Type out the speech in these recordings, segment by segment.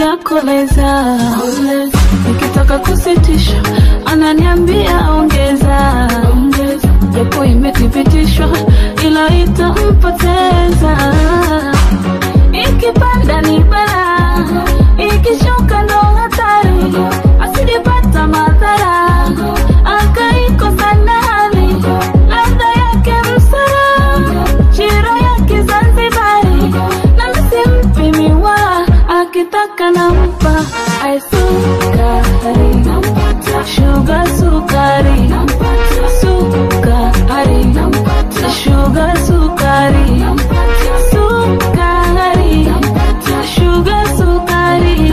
nakoleza nikitaka kusitisha ananiambia ongeza japo imethibitishwa ila itampoteza ikipanda ni bala ikishuka ndo hatari asijepata madhara akaikosa nani ladha yake msara shira yake zanzibari na msimpi miwa akitaka nampa aisukari shuga sukari sukari shuga sukari sukari shuga sukari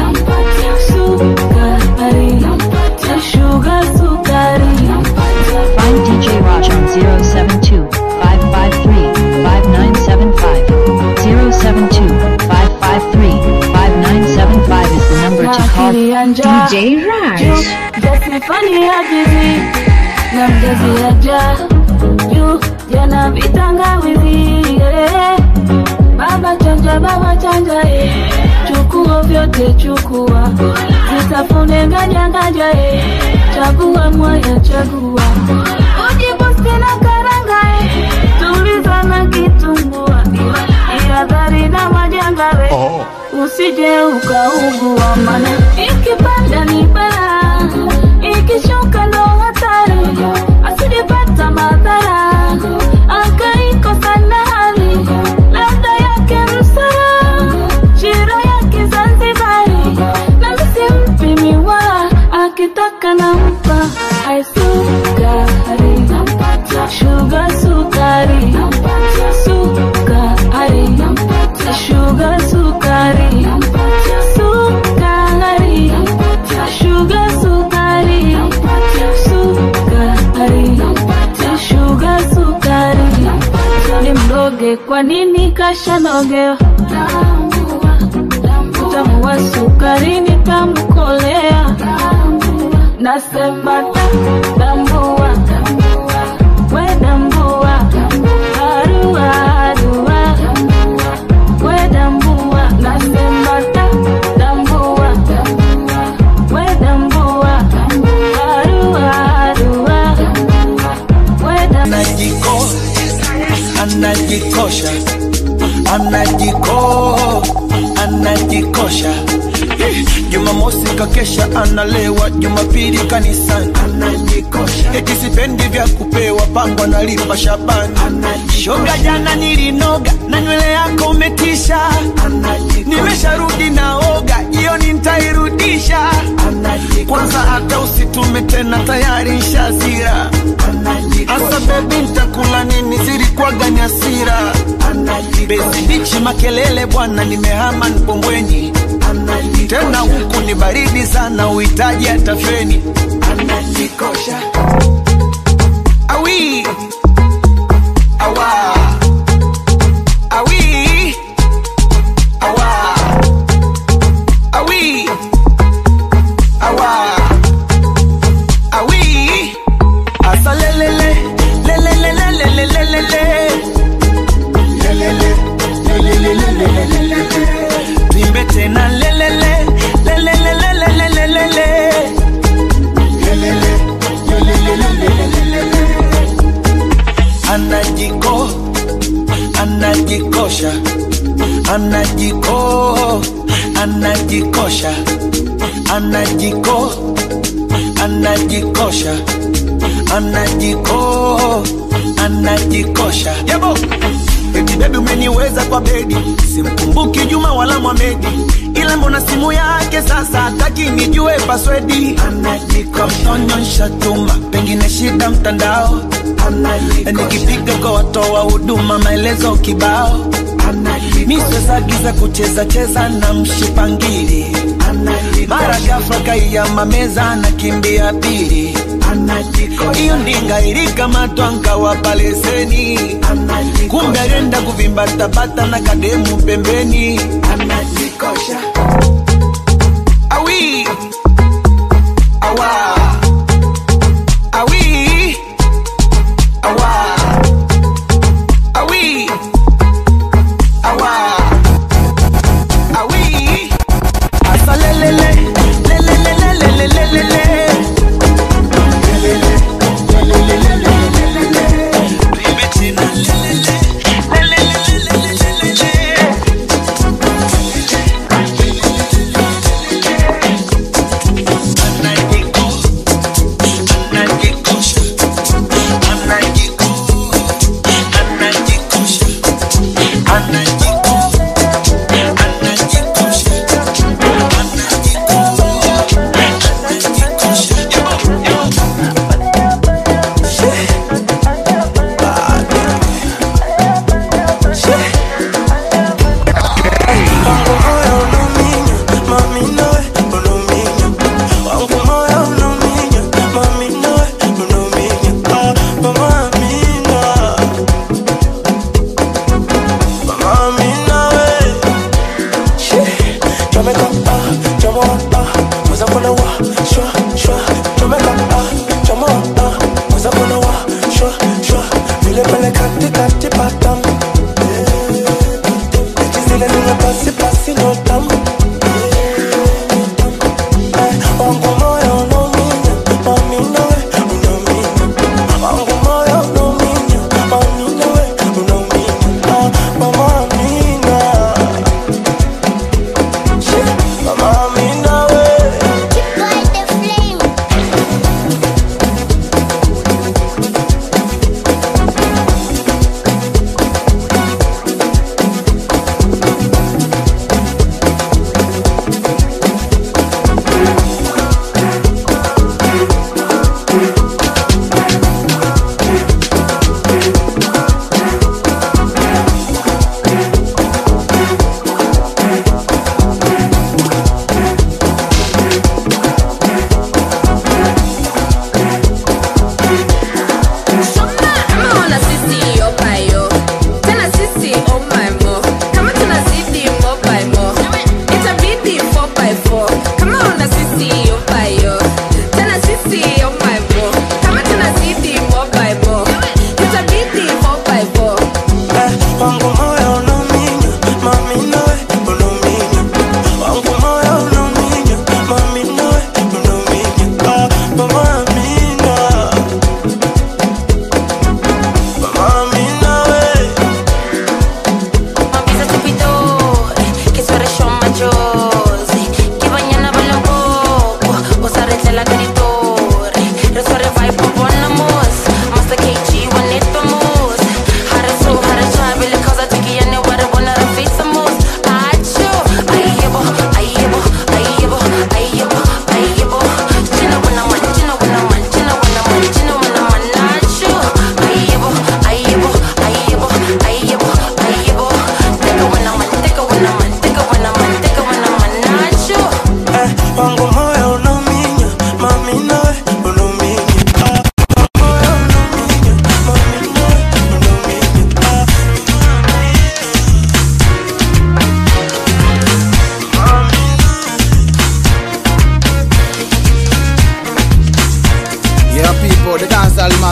sukari shuga sukari Find DJ Raj on 072 553 5975. 072 553 5975 is the number to call. DJ Raj Jasifani ya jizi na mjazi ya ja juu jana vitangawizi yeah. Baba chanja baba chanja eh. Chukua vyote chukua Zitafune nganja nganja eh. Chagua mwaya chagua Ujibusti na karanga eh. Tuliza na kitumbua Ihadhari na majanga we Usije ukaugua mana Ikipanda ni bala Ikishuka ndo hatari Asijepata madhara Akaikosa nani Ladha yake msara Shira yake Zanzibari Na msimpi miwa Akitaka nampa Aisukari Shuga sukari Sukari Shuga sukari Sukari Shuga sukari Sukari Shuga sukari Ni mdoge kwa nini kashanogewa Utamu wa sukari nitamkolea Nasema tambua We dambua Arua arua We dambua Nasema tambua We dambua Arua arua We dambua anajiko anajikosha anajiko anajikosha jumamosi kakesha analewa jumapili kanisani anajikosha eti sipendi vya kupewa pango analipa shabani shoga jana nilinoga na nywele yako umetisha nimesharudi naoga jioni ntairudisha kwanza hata usitume tena tayari nshazira asa bebi ntakula nini zilikuwaga ni hasira bezi bichi makelele bwana nimehama npombweni tena huku ni baridi sana uhitaji hata feni anajikosha awi awa awi awa awi awa awi asa lelele lelelelelelelelele lelele lelelelelelelele tuimbe tena lelele lelelelelelelelele lelele lelelelelelelele anajiko anajikosha anajiko anajikosha anajiko anajikosha anajiko anajikosha yabo eti bebi umeniweza kwa bedi simkumbuki juma wala mwamedi ila mbona simu yake sasa hataki nijue paswedi anajikonyonsha tuma pengine shida mtandao nikipiga kwa watoa huduma maelezo kibao misezagiza kucheza cheza na mshipangili mara ghafla kaiyama meza nakimbia pili hiyo ndinga ilikamatwa nkawapa leseni kumbe alienda kuvimbatabata na kademu pembeni anajikosha awi awa awi awa awi awa awi asalele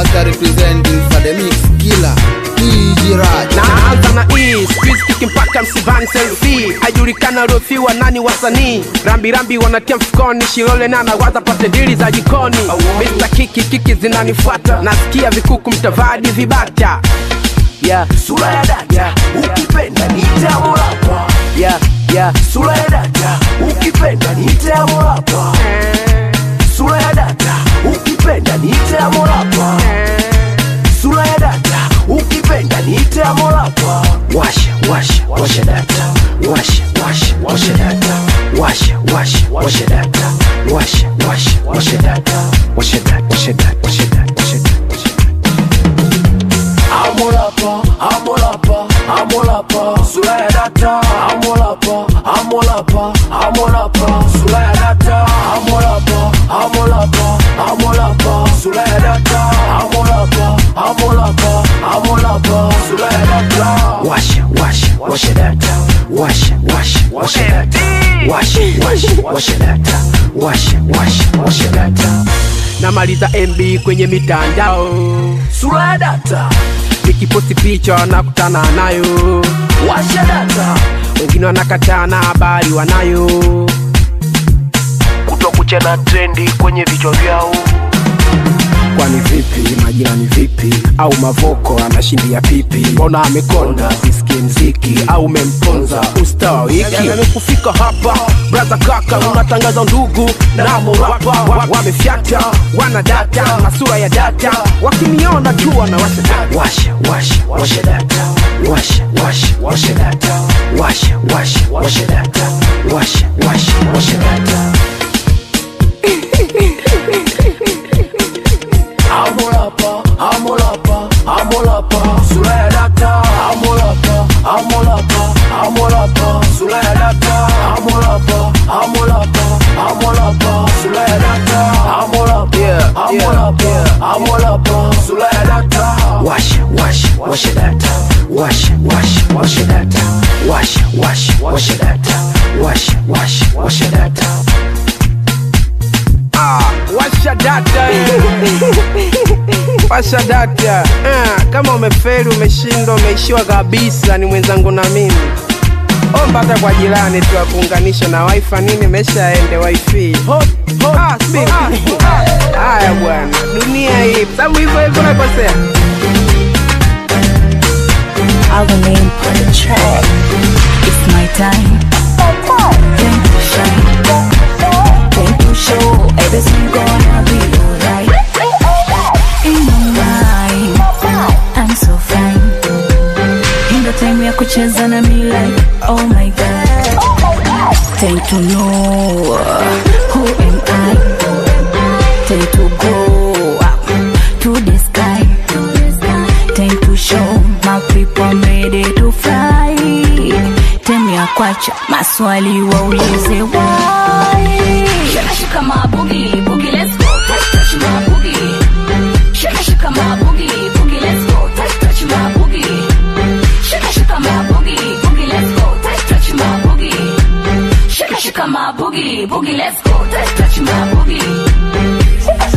Data representing for the mix killer DJ Raj naanza na E, squeeze kiki mpaka msivani selfie hajulikana rofiwa nani wasanii rambirambi wanatia mfukoni shilole na nawaza pate dili za jikoni Mr. kiki kiki zinanifuata nasikia vikuku mtavadi vibata yeah. sura ya dada ukipenda niite amolapa yeah, yeah. sura ya dada ukipenda niite amolapa sura ya dada ukipenda niite amolapa sura ya dada ukipenda niite amolapa washa washa washa data washa washa washa data washa washa washa data washa washa washa data washa data washa data washa data washa data Amolapa, amolapa, amolapa, sura ya data. Amolapa, amolapa, amolapa, sura ya data. Amolapa, amolapa, amolapa, sura ya data. Amolapa, amolapa, amolapa, sura ya data. Washa, washa, washa data. Washa, washa, washa data. Washa, washa, washa data. Washa, washa, washa data. namaliza mb kwenye mitandao Sura ya data. nikiposti picha wanakutana nayo Washa data. wengine wanakataa na habari wanayo kutokucha na trendi kwenye vichwa vyao kwani vipi majirani vipi au mavoko anashindia pipi mbona amekonda sisikie mziki au umemponza usta wa wiki amekufika hapa braza kaka unatangaza ndugu na morapa wa- wamefyata wana data na sura ya data wakiniona tu wanawasha data washa washa washa data washa washa washa data washa washa washa data washa washa washa data Amolapa, amolapa, amolapa, sura ya data. Amolapa, amolapa, amolapa, sura ya data. Amolapa, amolapa, amolapa, sura ya data. Amolapa, Yeah, amolapa, yeah, amolapa, sura ya data. Washa, washa, washa data. Washa, washa, washa data. Washa, washa, washa data. Washa, washa, washa data. Ah, washa data eh. washa data ah, kama umefeli umeshindwa umeishiwa kabisa ni mwenzangu na mimi omba hata kwa jirani tu akuunganisha na wifi nini meshaende wifi Ah, speak. haya bwana dunia hii sababu hivyo hivyo nakosea I'll name on the track. It's my time. Time to shine. Time to show everything gonna be alright. In my mind, I'm so fine. In the time ya kucheza na me like, oh my god. Time to know who am I. Time to go up to the sky. Time to show my people I'm ready to fly. Time ya kwacha maswali waulize why. Shaka shaka my boogie, boogie let's go. Touch touch my boogie. Shaka shaka my boogie, boogie let's go. Touch touch my boogie. Shaka shaka my boogie, boogie let's go. Touch touch my boogie. Shaka shaka my boogie, boogie let's go. Touch touch my boogie.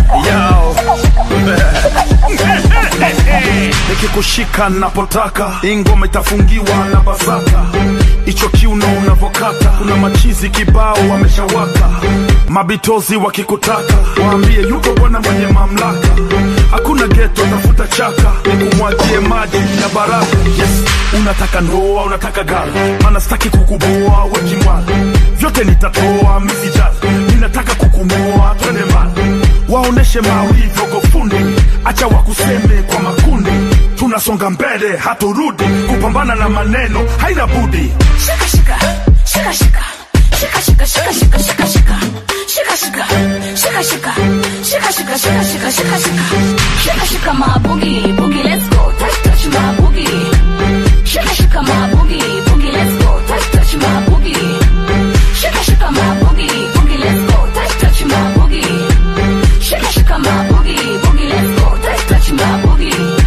nikikushika napotaka ingoma itafungiwa na basaka icho kiuno unavokata kuna machizi kibao wameshawaka mabitozi wakikutaka waambie yuko bwana mwenye mamlaka hakuna geto tafuta chaka nikumwagie maji ya baraka yes unataka ndoa unataka gari mana sitaki kukuboa wekimwala vyote nitatoa misijali ninataka kukumoa twende mbali waoneshe mawivyo gofundi acha wakuseme kwa makundi tunasonga mbele haturudi kupambana na maneno haina budi Shaka shaka, shaka shaka, shaka shaka, shaka shaka, shaka shaka, shaka shaka, shaka shaka, shaka shaka, shaka shaka, shaka shaka, shaka shaka my boogie, boogie let's go, touch touch my boogie. Shaka shaka my boogie, boogie let's go, touch touch my boogie. Shaka shaka my boogie, boogie let's go, touch touch my boogie. Shaka shaka my boogie, boogie let's go, touch touch my boogie.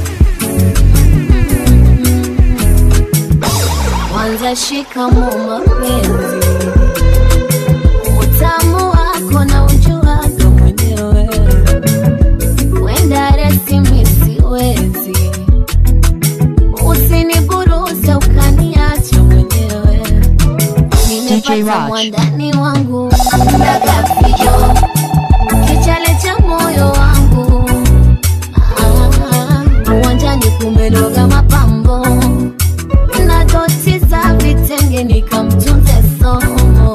Kwanza shikamoo mama, mapenzi utamu wako na ujuaga mwenyewe wenda resimi siwezi usiniburuze ukaniacha mwenyewe DJ nimepata Raj. mwandani wangu ndagafijo kichale cha moyo wangu Ah, uwanjani kumenoga mapambo na doti za vitenge nikamtunze somo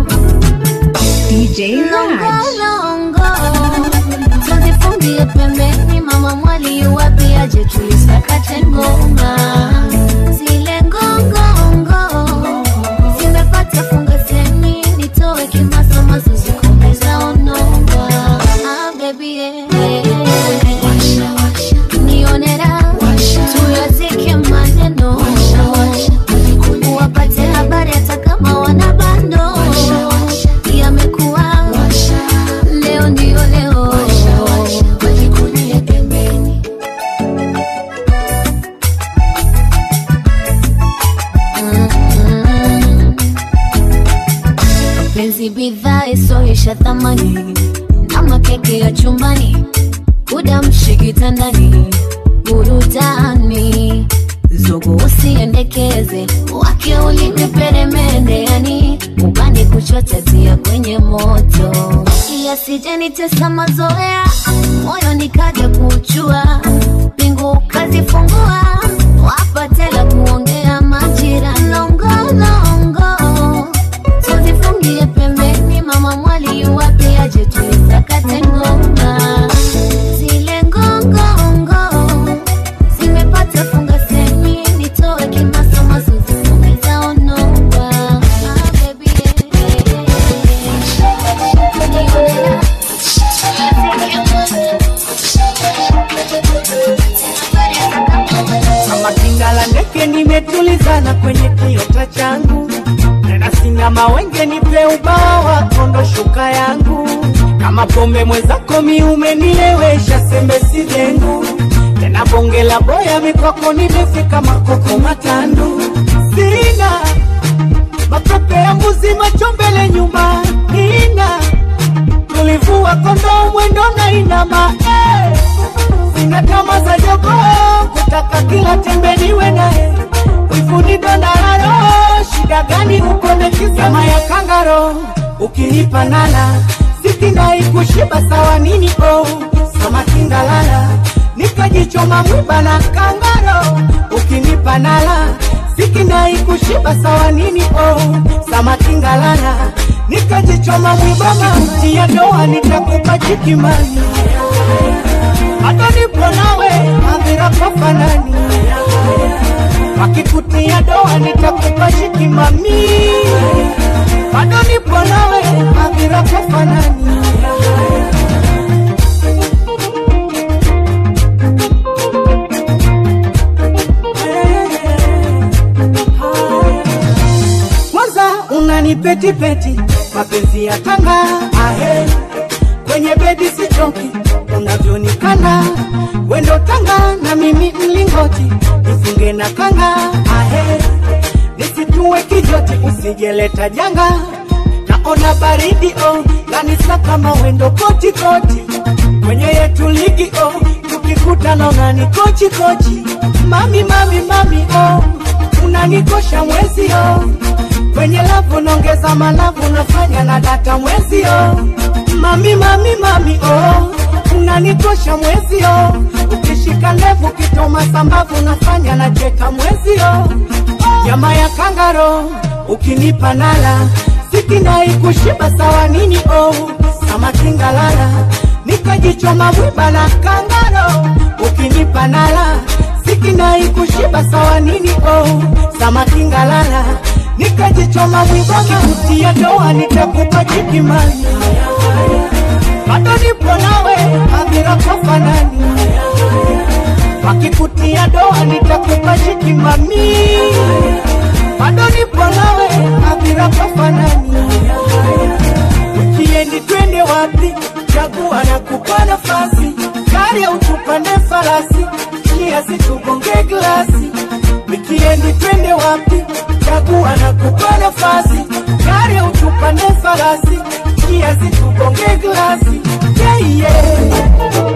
DJ Raj. longolongo tuzifungie pembeni mama mwali wapi aje tulisakate ngoma zile ngongongo zimepata funga semi nitoe kimasomaso zikomeza onoma ah, baby, eh. nionera tuyazike maneno wapate habari hata kama wana bando yamekuwa leo ndio leo wajikunie pembeni Mm. penzi bidhaa isoisha thamani ama keke ya chumbani kudamshi kitandani burudani zogo usiendekeze wake ulimi peremende yani ubani kuchotatia kwenye moto yasijenitesa mazoea moyo nikaja kuchua pingu kazifungua wapatela kuongea majira longolongo tuzifungie pembeni mama mwali wapi aje tulisakate ngoma zile ngongongo zimepata funga semi nitoe kimasomaso zisomeza onoa ah, baby, kama kinga la ndege nimetulizana kwenye kiota changu tena sina mawenge nipe ubawa kondo shuka yangu kama pombe mwenzako mi umenilewesha sembe sidengu tena bonge la boya mikwako nimefika makoko matandu sina mapepe ya mbuzi macho mbele nyuma nina tulivua kondoo mwendo na inama eh sina kama za jogo kutaka kila tembe niwe naye wifuni dondararo shida gani ukone kisama ya kangaro ukinipa nala sikinai kushiba sawa nini oh sama kingalala nikajichoma mwiba na kangaro ukinipa nala sikinai kushiba sawa nini oh sama kingalala nikajichoma mwiba mauti ya doa nitakupa chikimani hata nipo nawe hadhira kwa fanani wakikutia doa nitakupa shikimami bado nipo nawe hadhira kwa fanani kwanza unanipetipeti mapenzi ya tanga ahe kwenye bedi sichoki unavyonikanda wendo tanga na mimi mlingoti nifunge na kanga ahe nisitue kijoti usijeleta janga naona baridi oh kanisa kama wendo koti koti kwenye yetu ligi oh tukikutana unani kochi kochi mami mami mami oh unanikosha mwezi oh kwenye lavu naongeza malavu nafanya na data mwezi oh mami mami mami oh unanikosha mwezi oh ukishika ndevu kitoma sambavu nafanya na cheka mwezi oh nyama ya kangaro ukinipa nala sikinai kushiba sawa nini oh sama kingalala nikajichoma mwiba na kangaro ukinipa nala sikinai kushiba sawa nini oh sama kingalala nikajichoma mwiba kikutia doa nitakupa chikimani bado nipo nawe hadhira kwa fanani wakikutia doa nitakupa shikimami bado nipo nawe hadhira kwa fanani ukiendi twende wapi chagua na kupa nafasi gari au tupande farasi kiasi tugonge glasi wikiendi twende wapi chagua na kupa nafasi gari utupande farasi njia zitugonge glasi yeah, yeah.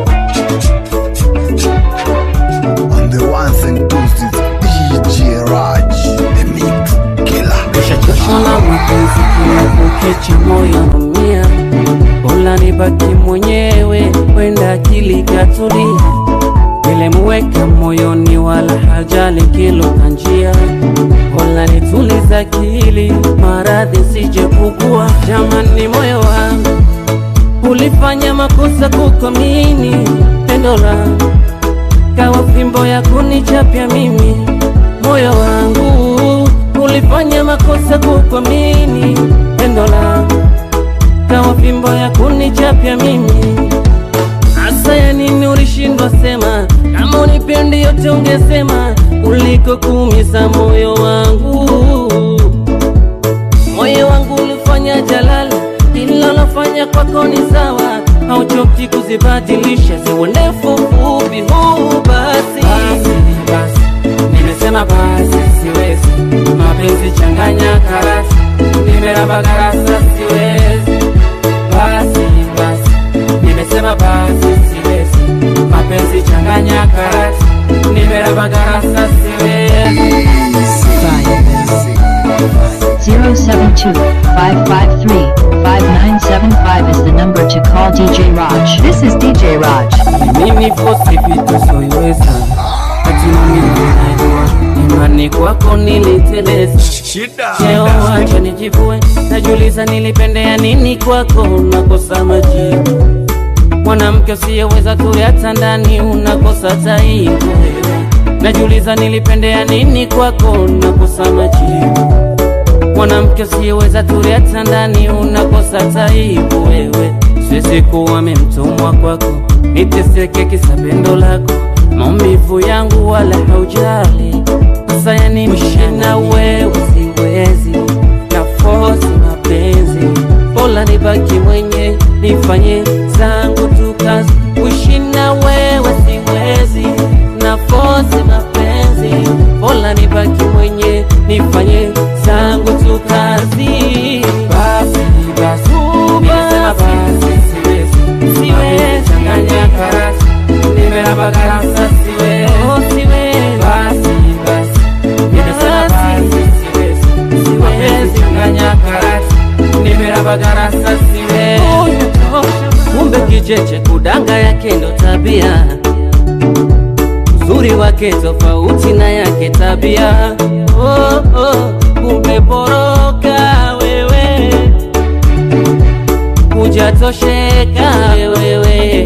On the ones and twos is DJ Raj, the mix killer. Ushachoshwa na mapenzi kila kukicha moyo naumia, bora nibaki mwenyewe, kwenda akili katulia, nilemweka moyoni wala hajali kilo kanjia, bora nituliza akili, maradhi sije kukua. Jamani, moyo wangu ulifanya makosa kukuamini, pendo langu kawa fimbo ya kunichapya mimi, moyo wangu ulifanya makosa kukuamini, pendo langu kawa fimbo ya kunichapya mimi. Hasa ya nini ulishindwa sema? Kama unipendi yote ungesema, kuliko kuumiza moyo wangu. Moyo wangu ulifanya jalala, ila lofanya kwako ni sawa, hauchoki kuzibadilisha, ziwe ndefu fupi. Huu basi basi, basi. Nimesema basi, siwezi mapenzi changanya karasi, nimeraba garasa, siwezi basi basi, nimesema basi, siwezi mapenzi changanya karasi, nimeraba garasa, siwezi 072-553-5975 is the number to call DJ Raj. This is DJ Raj. mimi fosi vitu soiweza katina mimi najua imani kwako niliteleza leo wacha nijivue najuliza nilipendea nini kwako unakosa majibu mwanamke usiyeweza tule hata ndani unakosa taibu wewe najuliza nilipendea nini kwako unakosa majibu mwanamke usiyeweza tule hata ndani unakosa taibu wewe siwezi kuwa memtumwa kwako niteseke kisa pendo lako maumivu yangu wala haujali sasa yani mshina wewe siwezi na fosi mapenzi bora nibaki mwenye nifanye zangu tu kazi kushina wewe siwezi na fosi mapenzi bora nibaki mwenye nifanye zangu tu kazi basi basi nimesema basi siwezi siwezi changanya karasi nimeraba garasa siwezi oh, siwezi basi basi nimesema basi siwezi siwezi changanya karasi nimeraba garasa siwezi kumbe kicheche kudanga yake ndo tabia uzuri wake tofauti na yake tabia oh, oh, kumbe poroka wewe hujatosheka wewe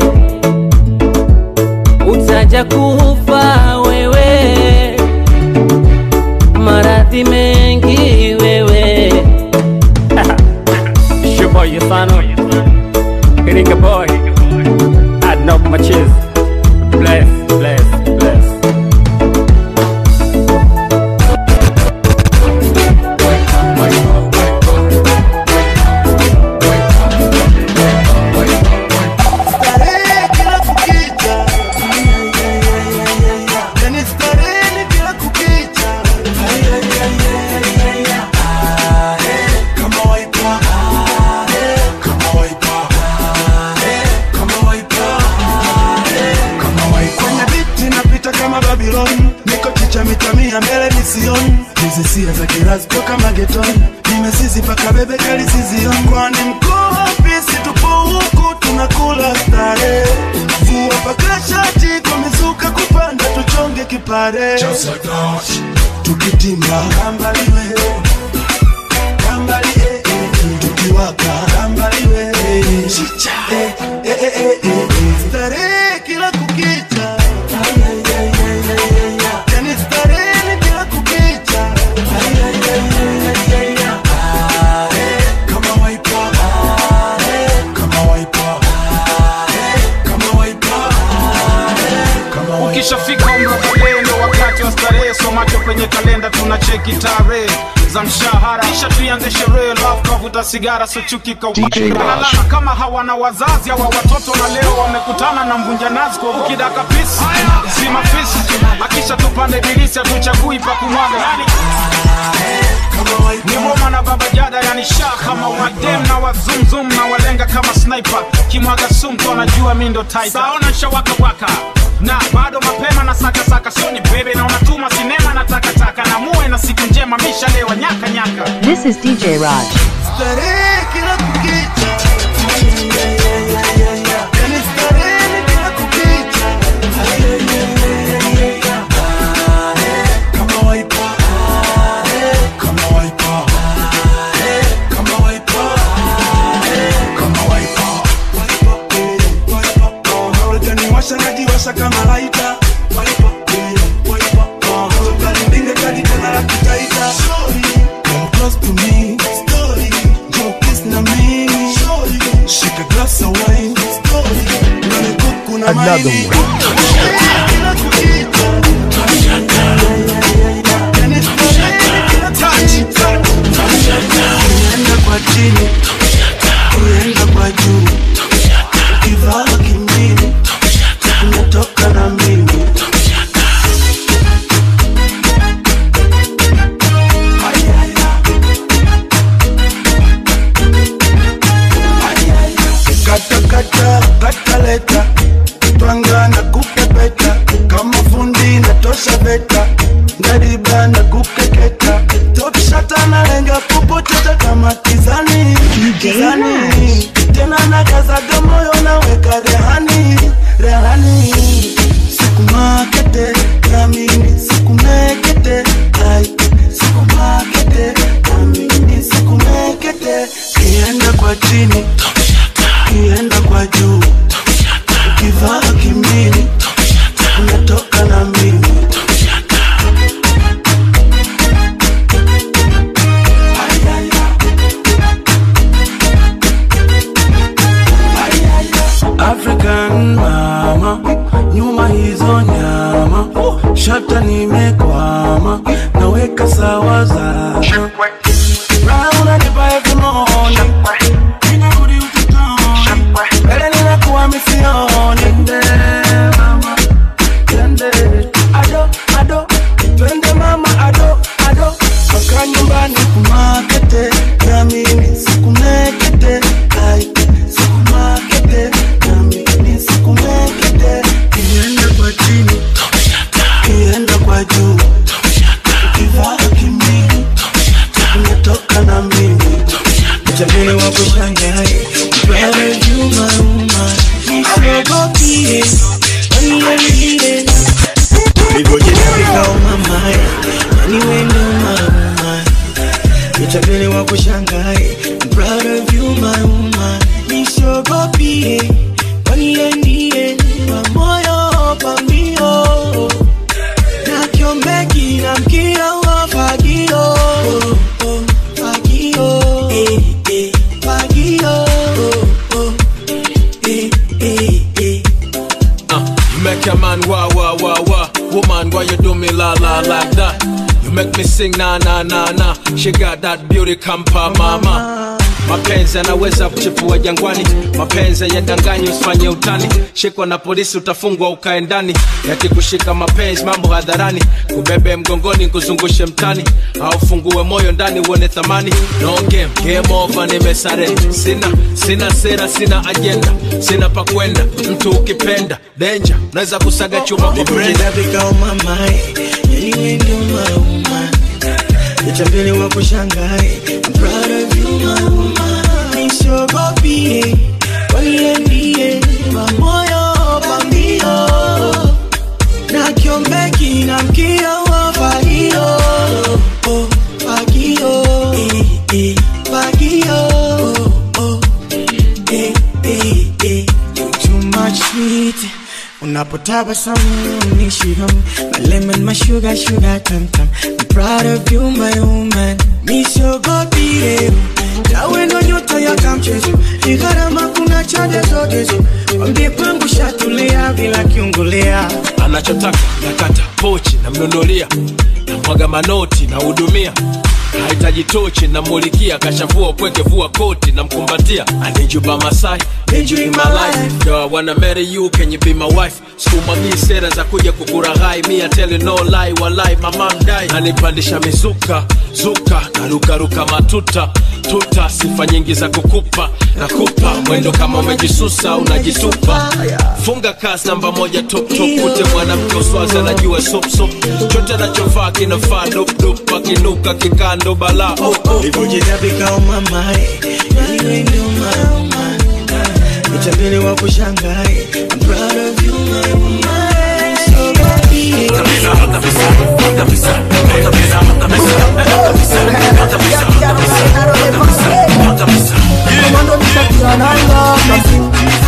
utaja kufa wewe maradhi mengi wewe Shuboy Yasano Hitting a boy I'd knock my cheese Bless, bless, bless Starehe kila kukicha. Yani starehe kila kukicha. Ah, eh, kama waipa. Ah, eh, kama waipa. Ah, eh, kama waipa. Ah, eh, kama waipa. Kwenye biti napita kama Babylon niko chicha mita mia mbele misioni hizi sia za kirazi toka magetoni nimesizi paka bebe kali sizioni kwani mkuu wapi situpo huku tunakula stare vua paka shati kumizuka kupanda tuchonge kipare tukitimba kambaliwe kambali eh, eh, eh, tukiwaka kambaliwe chicha eh, eh, eh, eh, eh, eh. starehe kila kukicha yani starehe kila kukicha Ah, eh, kama waipa Ah, eh, kama waipa Ah, eh, kama waipa Ah, eh, kama waipa ukishafika umri wa kulee ndo wakati wa starehe so macho kwenye kalenda tuna cheki tarehe za mshahara kisha tuianze sherehe love kavuta sigara so chuki kaupalalana kama hawana wazazi hawa watoto na leo wamekutana na mvunja nazi kwa ukidaka pisi si mafisi akisha tupande bilisi hatuchagui pa kumwaga yani ni Roma na baba jada yani sha kama wadem na wazumzum na walenga kama sniper kimwaga sumto anajua mi ndo tiger saona shawaka waka na bado mapema na saka saka soni bebe na unatuma sinema na takataka na muwe na siku njema mishalewa nyaka nyaka This is DJ Raj. Starehe kila kukicha. Yani starehe kila kukicha. Kama waipa. Kama waipa. Kama waipa. Kama waipa. Unajaniwasha najiwasha kama laita. Waipa. Waipa. Utanipinga kadi tena la kitaita. Come close to me. Story. Go kiss na mimi. Shake a glass of wine. Story. Nani kuku na Another maini. one. Kila kukicha. Yani starehe kila kukicha. Unaenda kwa chini. Unaenda kwa juu. Ukivaa kimini. Unatoka na mimi. Kata kata kata leta twanga na kukepeta kama fundi na tosha beta ngariba na kukeketa topshata na lenga kupoteta kama kizani kizani tena na kazaga moyo naweka rehani rehani sikumakete namini sikumekete ai sikumakete namini sikumekete kienda kwa chini kienda kwa juu ukivaa kimini unatoka na mimi African mama, nyuma hizo nyama, shata nimekwama, naweka sawa zama. Raha unanipa every morning, ninarudi utotoni, mbele ninakuwa misioni. Twende mama, twende ado ado, twende mama ado ado, mpaka nyumbani kumakete, na mimi sikumekete, ai sikumakete, na mimi sikumekete, kienda kwa chini, kienda kwa juu, ukivaa kimini, unatoka na mimi Mchangani wa kushangae Brother you my woman Nisogopie Waniambie Nilivyojifika umamae Nani wendo mama Mchangani wa kushangae Brother you my woman Nisogopie Waniambie Pamoyo pambio Na kiombeki na mkia wa fagio oh, oh, Fagio eh, eh, Fagio oh, oh, eh, eh, eh. Uh, you make a man wah wah wah wah. Woman, why you do me la la like that? You make me sing na na na na. She got that beauty kampa mama. Mapenzi yanaweza kuchipua jangwani, mapenzi yadanganyi, usifanye utani. Shikwa na polisi utafungwa ukae ndani, yakikushika mapenzi mambo hadharani, kubebe mgongoni kuzungushe mtani, au fungue moyo ndani uone thamani. No game, game over, nimesare. Sina sina sera, sina agenda, sina pa kwenda. Mtu ukipenda danger, naweza kusaga chuma kwa brenda. Nilivyojifika umamae Yani wendo mauma Nichambele wa kushangae I'm proud of you my woman Nisogopie Waniambie Pamoyo pambio Na kiombeki na mkia wa fagio oh, Fagio eh, eh, Fagio oh, oh, eh, eh, eh. Too much sweet Unapotabasamu ni shivam My lemon, my sugar, sugar tam tam I'm proud of you my woman Misiogopi leo Nawe ndo nyota ya kamchezo Ni gharama kuna chade zote zo Wambie kwangu shatulia bila kiungulia anachotaka nakata pochi namnunulia namwaga manoti nahudumia hahitaji kijitochi namulikia kashavua kweke vua koti namkumbatia I need you by my side, need you in my life Yo, I wanna marry you, can you be my wife sikumwagii sera za kuja kukuraghai mi I tell you no lie, walai mama mdai nanipandisha mizuka zuka narukaruka matuta tuta sifa nyingi za kukupa nakupa mwendo kama umejisusa unajitupa funga kasi namba moja top top kute mwanamke uswazi anajua sop sop chote anachovaa kinafaa dop dop akinuka kikando bala oh, oh. Nilivyojitapika umamae Wewe ndio mama Nitabili wa kushangae I'm proud of you my woman So baby Komando nishakiananga kasi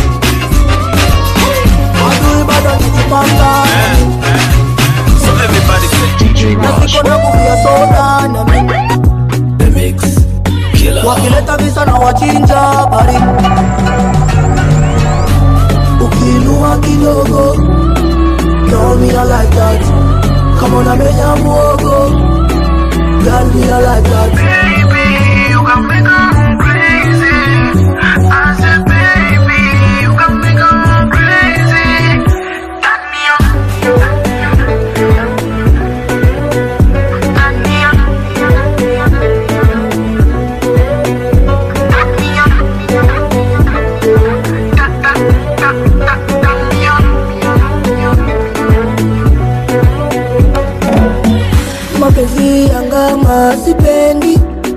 Adui bado nikipanga So everybody say Nasiko na kufia soda na mimi Wakileta visa na wachinja bari Ukiinua kidogo Girl me I like that Come on amenya muogo Girl me I like that Baby you can make her crazy I said baby you can make her crazy Turn me up mapenzi yangama sipendi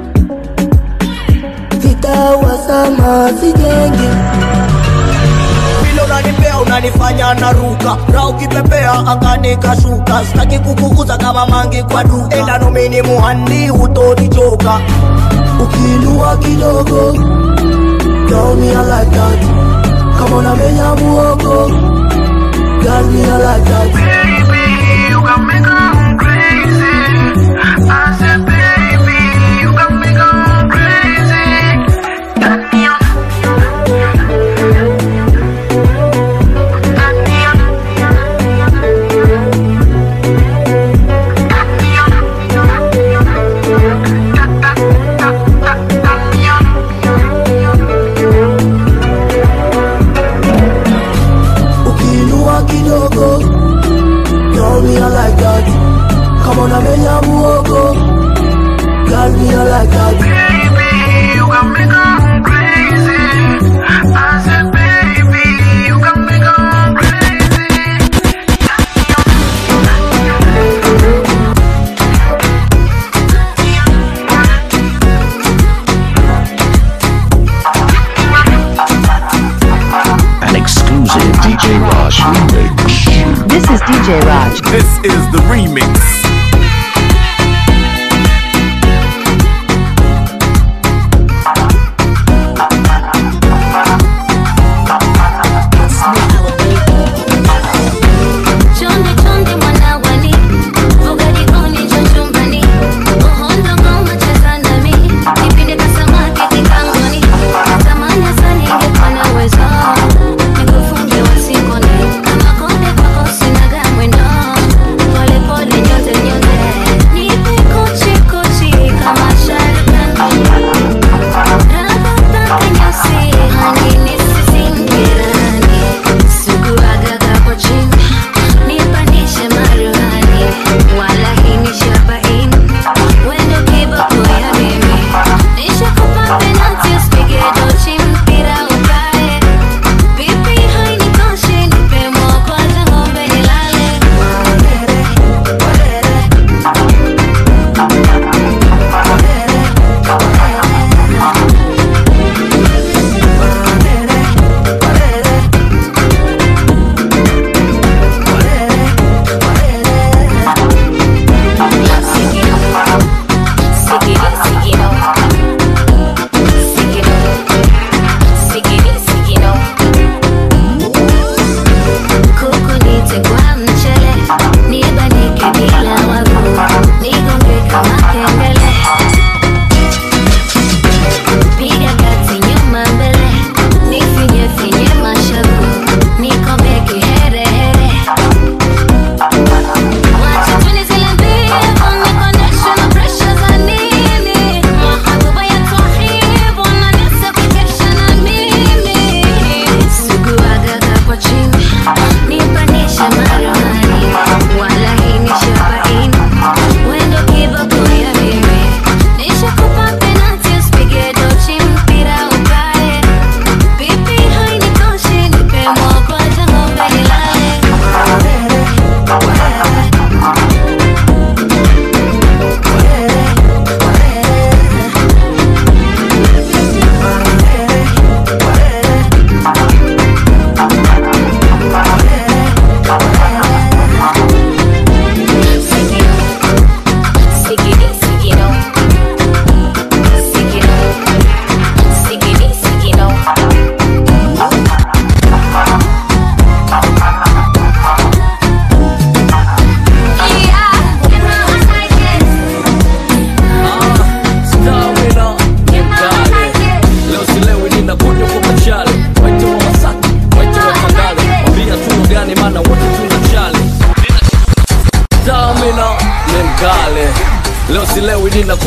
vitawasama sijengi vile unanipea unanifanya naruka na ukipepea angani kashuka sitaki kukuuza kama mangi kwa duka enda nomini muhandi utonichoka ukiinua kidogo Girl, me I like that Come on, amenya muogo Girl, me I like that Baby, you can make her crazy I said, baby, you can make her crazy Turn me on ukiinua kidogo Girl, me I like that Come on, amenya muogo Girl, me I like that Baby, you can make her crazy I said, baby, you can make her crazy An exclusive DJ Raj remix. This is DJ Raj. This is the remix. Chonde chonde mwana wali, vuga jikoni njoo chumbani. Uhondo ngoma cheza nami, nipinde ka samaki kikangoni. Natamani sana ningekuwa na uwezo, nikufunge wasingoni. Kama konde kwako sinaga mwendo, pole pole nyote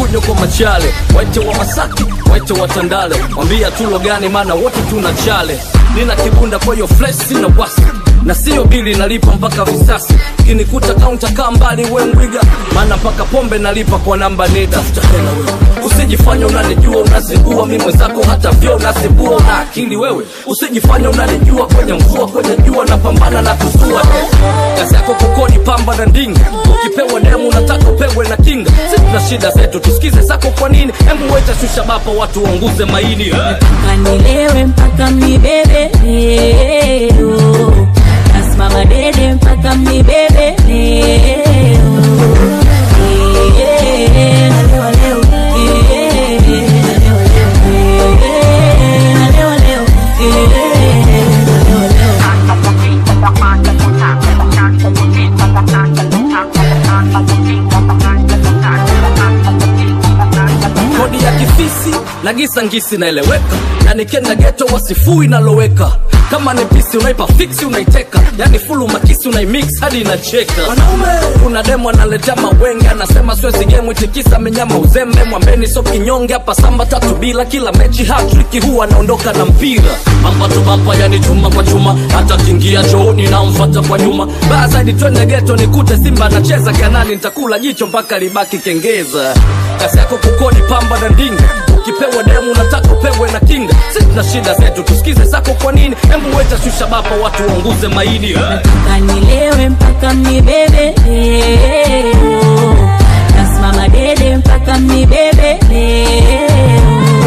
fujo kwa machale waite wa masaki waite wa tandale mwambia tulo gani maana wote tuna chale nina kibunda kwa hiyo flesh sina wasi na siyo bili nalipa mpaka visasi kinikuta kaunta kaa mbali we mwiga maana mpaka pombe nalipa kwa namba nida Stahela wewe usijifanya unanijua unazingua mi mwenzako hata vyo unazibua una akili wewe usijifanya unanijua kwenye mvua kwenye jua napambana na kusua kazi yako kukodi pamba na ndinga ukipewa demu unataka upewe na kinga si tuna shida zetu tusikize zako kwa nini hembu weta shusha bapa watu waunguze maini kanilewe mpaka mnibebe leo nasimama dede mpaka mnibebe leo Eh, nalewa leo. Eh, nalewa leo. Eh, nalewa leo. Eh, nalewa leo. kodi ya kifisi na gisa ngisi naeleweka na nikenda geto wasifui naloweka kama ni pisi unaipa fiksi unaiteka yani fulu makisi unaimix hadi inacheka kuna demo analetea mawenge anasema swezi gemu itikisa menyama uzembe mwambeni so kinyonge hapa samba tatu bila kila mechi hatriki huwa anaondoka na mpira mampato bapa yani chuma kwa chuma hata kingia chooni namfata kwa nyuma baa zaidi twende geto nikute simba anacheza kanani nitakula jicho mpaka libaki kengeza kasi yako kukodi pamba na ndinga ukipewa demu unataka upewe na kinga si tuna shida zetu tusikize zako kwa nini hembu weta shusha bapa watu waunguze maini kanilewe mpaka mnibebe leo nasimama dede mpaka mnibebe leo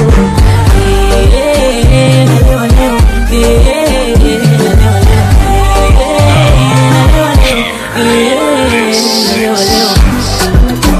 Eh, nalewa leo. Eh, nalewa leo. Eh, nalewa leo. Eh, nalewa leo.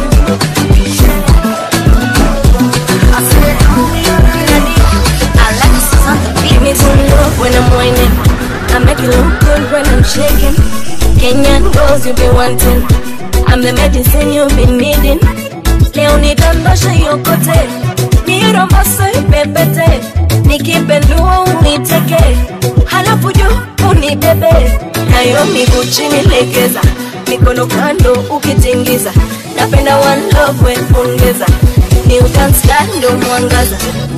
Give me some love when I'm whining. I make it look good when I'm shaking. Kenyan girls you be wanting. I'm the medicine you've been needing. Leo nidondoshe yokote, nirombose ipepete, nikipendua uniteke, halafu juu unibebe, nayo miguu chini legeza, mikono kando ukitingiza, napenda one love we ongeza, ni utanskando mwangaza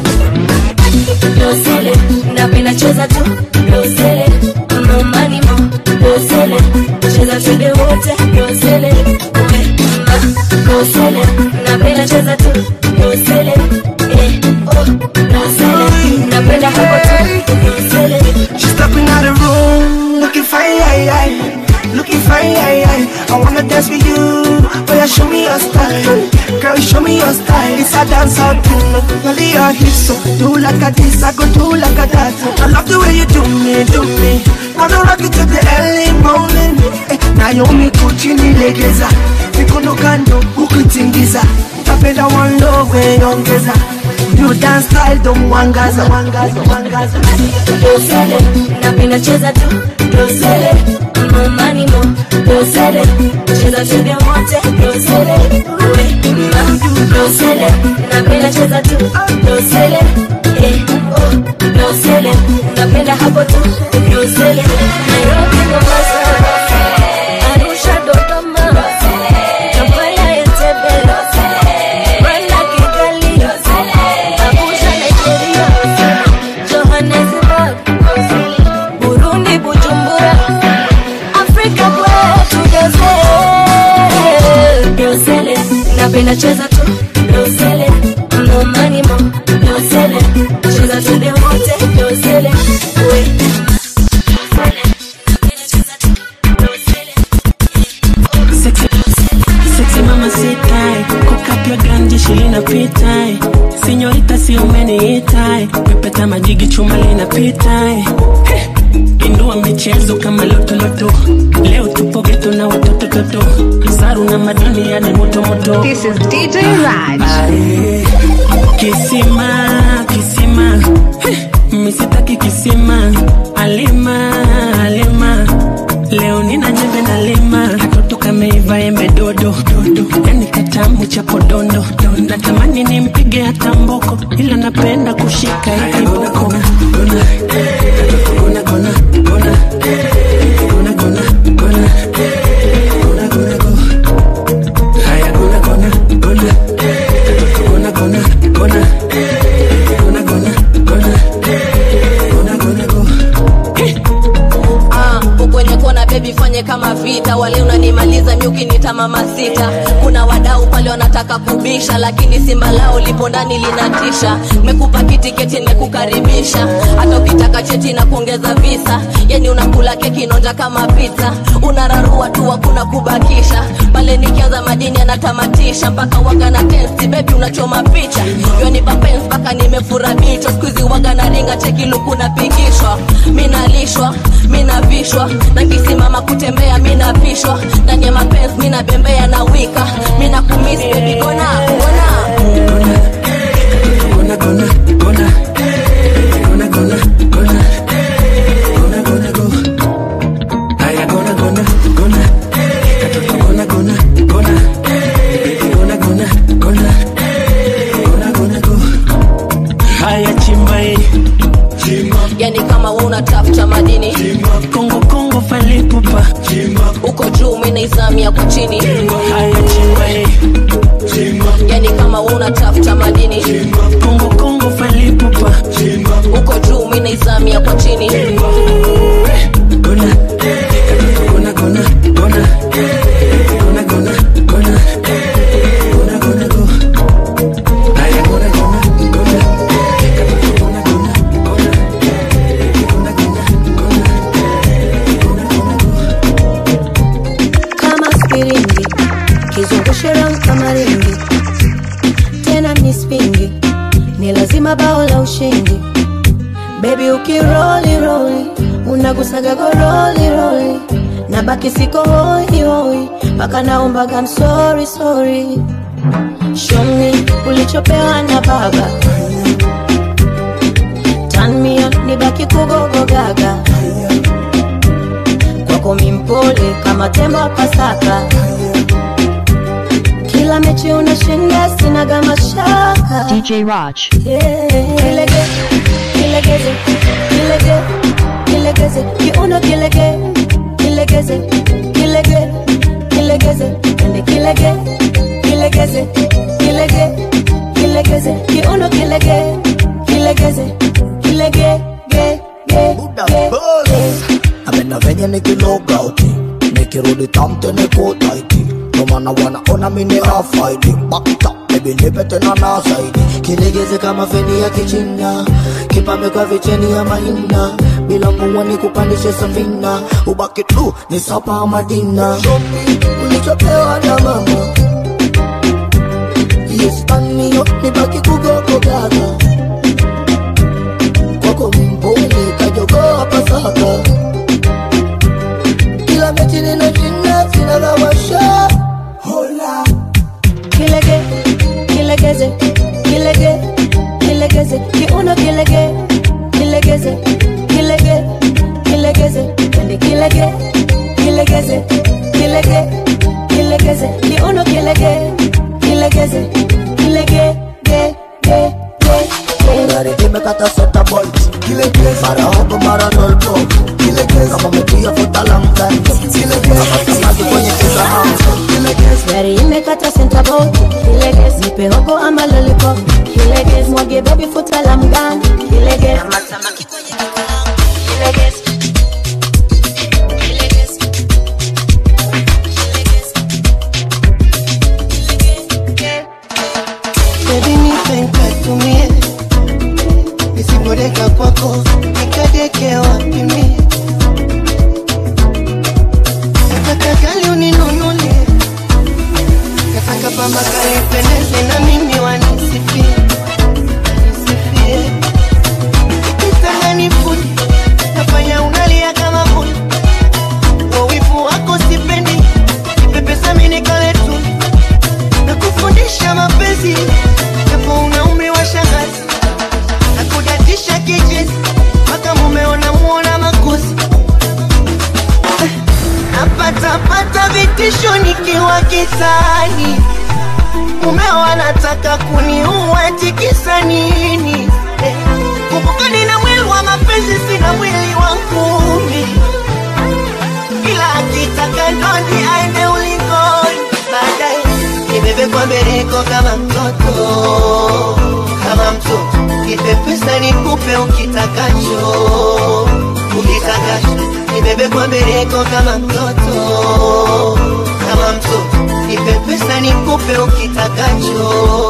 dosele napenda cheza tu dosele momani mo dosele cheza twende wote dosele uwe ma dosele napenda cheza tu dosele eh oh dosele napenda hapo tu dosele She's stepping out the room, looking fine, aye, aye. looking fine. Aye, aye. I wanna dance with you, but you show me your style. Girl, show me your style. It's a dance out thing. Only your hips, so do like a this, I go do like a that. I love the way you do me, do me. Wanna rock it till the early morning. Eh, Naomi Gucci nilegeza, mikono kando ukitingiza. Napenda one love weongeza. You dance style don't wangaza, wangaza, wangaza. dosele napenda cheza tu dosele momani mo dosele cheza twende wote dosele uwe ma dosele napenda cheza tu dosele eh oh dosele napenda hapo tu dosele Nairobi Mombasa Arusha Dodoma Kampala Entebbe Rwanda Kigali Abuja Nigeria Johannesburg Burundi Bujumbura Afrika kwetu dosele dosele napenda cheza tu dosele momani mo dosele cheza twende wote dosele we Sexy, sexy mama sitai kukapya ganji shilina pitai sinyorita si umeniitai pepeta majigi chuma linapitai Heh, indua michezo kama lotoloto leo tupo geto na watoto toto saru na madini yani motomoto This is DJ Raj. kisima kisima Heh, misitaki kisima alima alima leo nina jembe na lima katoto kameiva embe dodo dodo yani katamu cha podondo natamani nimpige hata mboko ila napenda kushika hii kiboko gona gona gona gona gona gona gona gona go haya gona gona gona vita wale unanimaliza miuki nita mama sita kuna wadau pale wanataka kubisha lakini simba lao lipo ndani linatisha mekupa kitiketi nimekukaribisha hata ukitaka cheti na kuongeza visa yani unakula keki nonja kama pizza unararua tu hakuna kubakisha pale nikianza madini anatamatisha mpaka waga na tensi bebi unachoma picha yoni papens mpaka nimefura bichwa skuizi waga na ringa cheki luku napigishwa minalishwa minavishwa na kisimama kutembea minapishwa ndani ya mapenzi minabembea na wika minakumis bebi gona gona Gonna, gonna, gonna. Gonna, gonna, gonna. Gonna, gonna, go. Aya, gonna, gonna, gonna. Katoto, gonna, gonna, gonna. Baby, gonna, gonna, gonna. Gonna, gonna, go. Haya, chimba hii. yani kama we unatafuta madini Kongo, Kongo, falipupa. uko juu minaizamia kwa chini Haya, chimba hii. yani kama we unatafuta madini Kongo, Kongo, falipupa. uko juu minaizamia kwa chini Gonna, katoto, gonna, gonna, gonna. Gonna, gonna, gonna. Gonna, gonna, go. Aya, gonna, gonna, gonna. Katoto, gonna, gonna, gonna. Gonna, gonna, gonna. Gonna, gonna, go. kama spiringi kizungushe round kama ringi tena ni spingi ni lazima bao la ushindi bebi ukiroli roli unagusaga goroli roli na baki siko hoi hoi mpaka naombaga msori sori shomi ulichopewa na baba tanmio ni baki kugogogaga kwako mimpole kama tembo wa pasaka kila mechi unashinda sinaga mashaka DJ Raj. Yeah. Kilege, kilegeze, kilege, kilegeze, kiuno kilege, kilegeze, kilege, kilegeze, ende kilege, kilegeze, kilege, kilegeze, kiuno kilege, kilegeze, kilege, ge, ge, ge, ge. amena venye nikiloga uti nikirudi tamte nikutaiti nomana wanaona mini afaidi bakta bebi nipe tena na zaidi kilegeze kama feni ya kichina kipame kwa vicheni ya mahina bila muwa ni kupandishe safina ubaki tu ni sapa madina shopi ulichopewa na mama yespanio nibaki kugogogaga kwako mpole kajogoa pasaka kila mechi ninashinda sinagawasha hola kilege kilegeze kilege kilegeze kiuno kilege kilegeze kilege kilegeze ende kilege kilegeze kilege kilegeze kiuno kilege kilegeze kilege ge ge ge ge gari imekata seta bolt mara hopo mara nolpo kama metia futa la mtani kama samaki kwenye kisahani gari imekata senta bolt kileges nipe hogo ama lollipop kileges mwage bebi futa la mgani kileges kileges Baby nipe nikatumie nisipodeka kwako nikadeke wapi mie nataka gali uninunulie nataka pamba kali ipendeze na mimi wanisifie wanisifie kitanda nifuni nafanya unalia kama muni wawivu wako sipendi nipepesa mini kale tu na kufundisha mapenzi japo una umri wa shangazi na kudatisha kijezi mpaka mumeona muona makosi Eh, napatapata vitisho nikiwa kitani mumeo anataka kuniua tikisa nini Eh, kumbuka nina mwili wa mapenzi sina mwili wa ngumi ila akitaka ndondi aende ulingoni baadaye nibebe kwa bereko kama mtoto kama mtoto nipe pesa nikupe ukitakacho ukitaka nibebe kwa bereko kama mtoto kama mtoto nipe pesa nikupe ukitakacho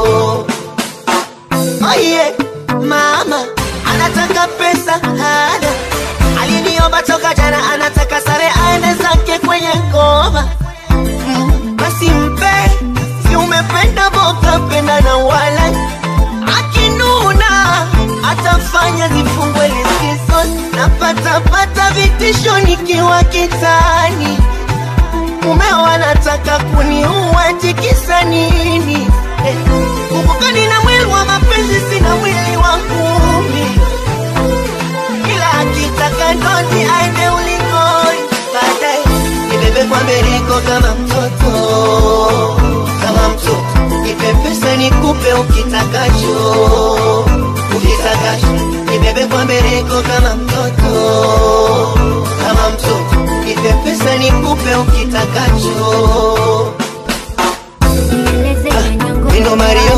oye mama anataka pesa hana aliniomba toka jana anataka sare aende zake kwenye ngoma Mm, basi mpe si umependa boka penda na wala akinuna atafanya zifungwe liskizo napatapata vitisho nikiwa kitani mumeo anataka kuniua tikisa nini eh, kumbukani na mwili wa mapenzi sina mwili wa ngumi ila akitaka ndoti aende ulingoni baadaye nibebe kwa bereko kama mtoto kama mtoto nipe pesa nikupe ukitakacho ukitakacho nibebe kwa bereko kama mtoto kama mtoto nipe pesa nikupe ukitakacho Vino Mario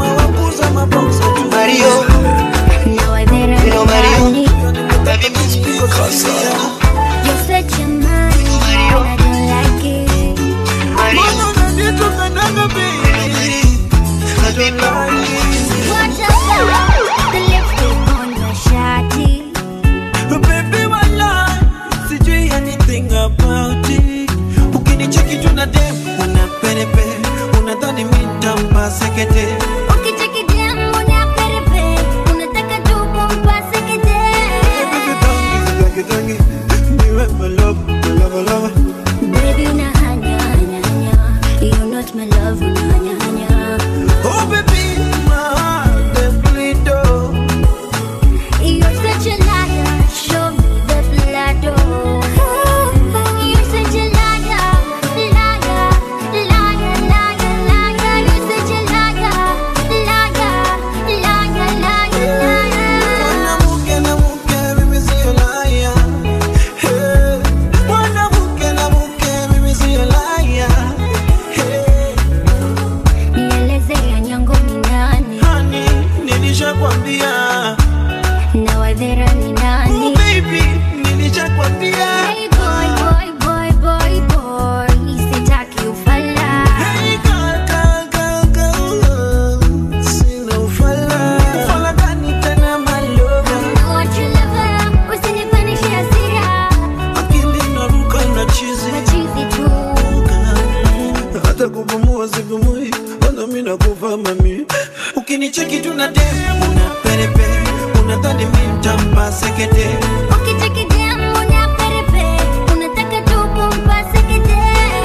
Mario Vino Mario Baby Casa You're such a man, and I don't like it. What about the lipstick on your shawty? Baby, my life, sijui anything about it. Ukinicheki tu na dem, una perepe, unadhani mi nitampa sekete. Ukicheki dem, una perepe, unataka tu kumpase kete. Tangi, tangi, niwe my love, my love, love. Baby, una hanya, hanya, hanya. You're not my love, una hanya, hanya. Oh baby, my heart dey bleed oh. You're such a liar, show me the blood, oh. You're such a liar, liar, liar, liar, liar. You're such a liar, liar, liar, liar, liar. Mwanamke na mke, mimi sio liar. Hey. Mwanamke na mke, mimi sio liar. Hey. Nieleze ya nyango ni nani? Honey, nilishakwambia. Na wadhera ni nani? Oh baby, nilishakwambia. Hey boy, boy, boy, boy, boy. Sitaki ufala. Hey girl, girl, girl, girl. Sina ufala. Ufala gani tena my lover? I want your lover, usinipandishe hasira. Akili inaruka inachizi. Machizi tu. hata kupumua sipumui, wala mimi nakufa mami. Ukinicheki tu na dem, una perepe, unadhani mimi nitampa sekete. Ukicheki dem, una perepe, unataka tu kumpase kete.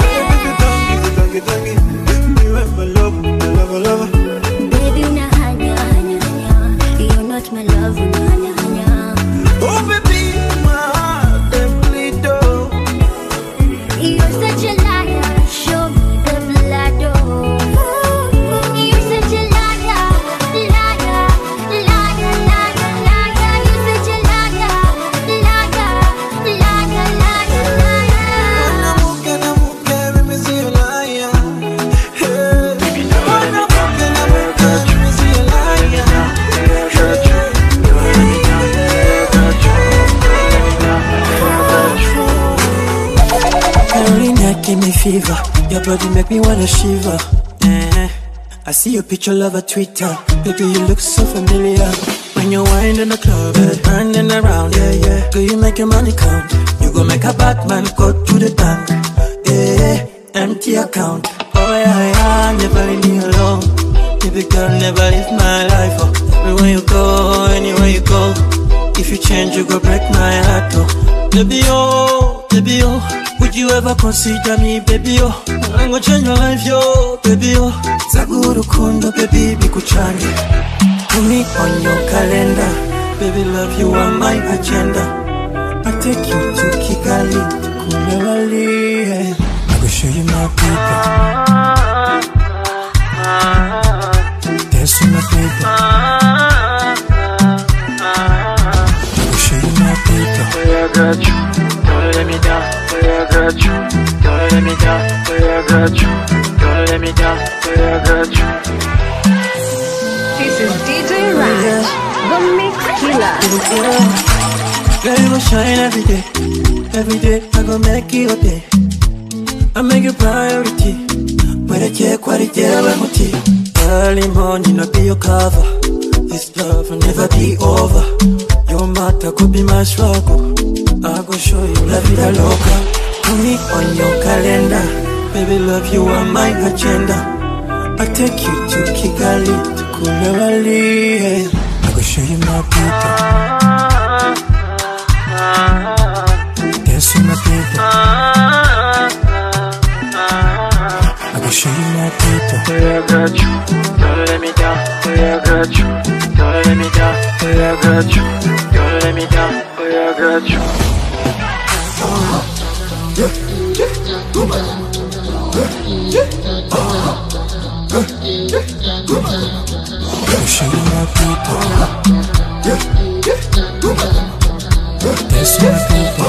Tangi, tangi, niwe my love, my love, love. Baby, una hanya, hanya, hanya. You're not my love, una hanya, hanya. Oh baby, my heart dey bleed oh. You're such a liar, show me the blood, oh. You're such a liar, liar, liar, liar, liar. You're such a liar, liar, liar, liar, liar. Mwanamke na mke, mimi sio liar. Hey. Mwanamke na mke, mimi sio liar. Carolina give me fever. Your body make me wanna shiver. Eh. I see your picture, love a Twitter. Baby, you look so familiar. When you wind in the club, eh, turning around, yeah, yeah. Girl, you make your money count. You go make a Batman go to the bank. Yeah, empty account. Oh yeah, yeah, never leave me alone. Baby girl, never leave my life. Oh. Everywhere you go, anywhere you go. If you change, you go break my heart. Oh. Baby, oh, baby, oh. Would you ever consider me, baby, oh? I'm gonna change your life, yo, baby, oh. Zaguru kundo, baby, bikuchange. Put me on your calendar. Baby, love you on my agenda. I take you to Kigali, Kumewali. yeah. I go show you my people. Dance with my people. I go show you my people. I got you, don't let me down. I got you, don't let me down. I got you, don't let me down. I got you. This is DJ Raj, the Mix Killer. Girl, you gon' shine every day. Every day, I gon' make you a day. I make you priority. Where quality, muti. Early morning, I'll be your cover. This love will never be over. Your matter could be my struggle. I go show you la vida loca. Put me on your calendar. Baby, love you are my agenda. I take you to Kigali, to Kulewali. yeah. I go show you my people. Dance with my people. I go show you my people. Yeah, I got you. Don't let me down. Yeah, I got you. Don't let me down. Yeah, I got you. Don't let me down. Yeah, I got you. I go show you my people. Dance with my people.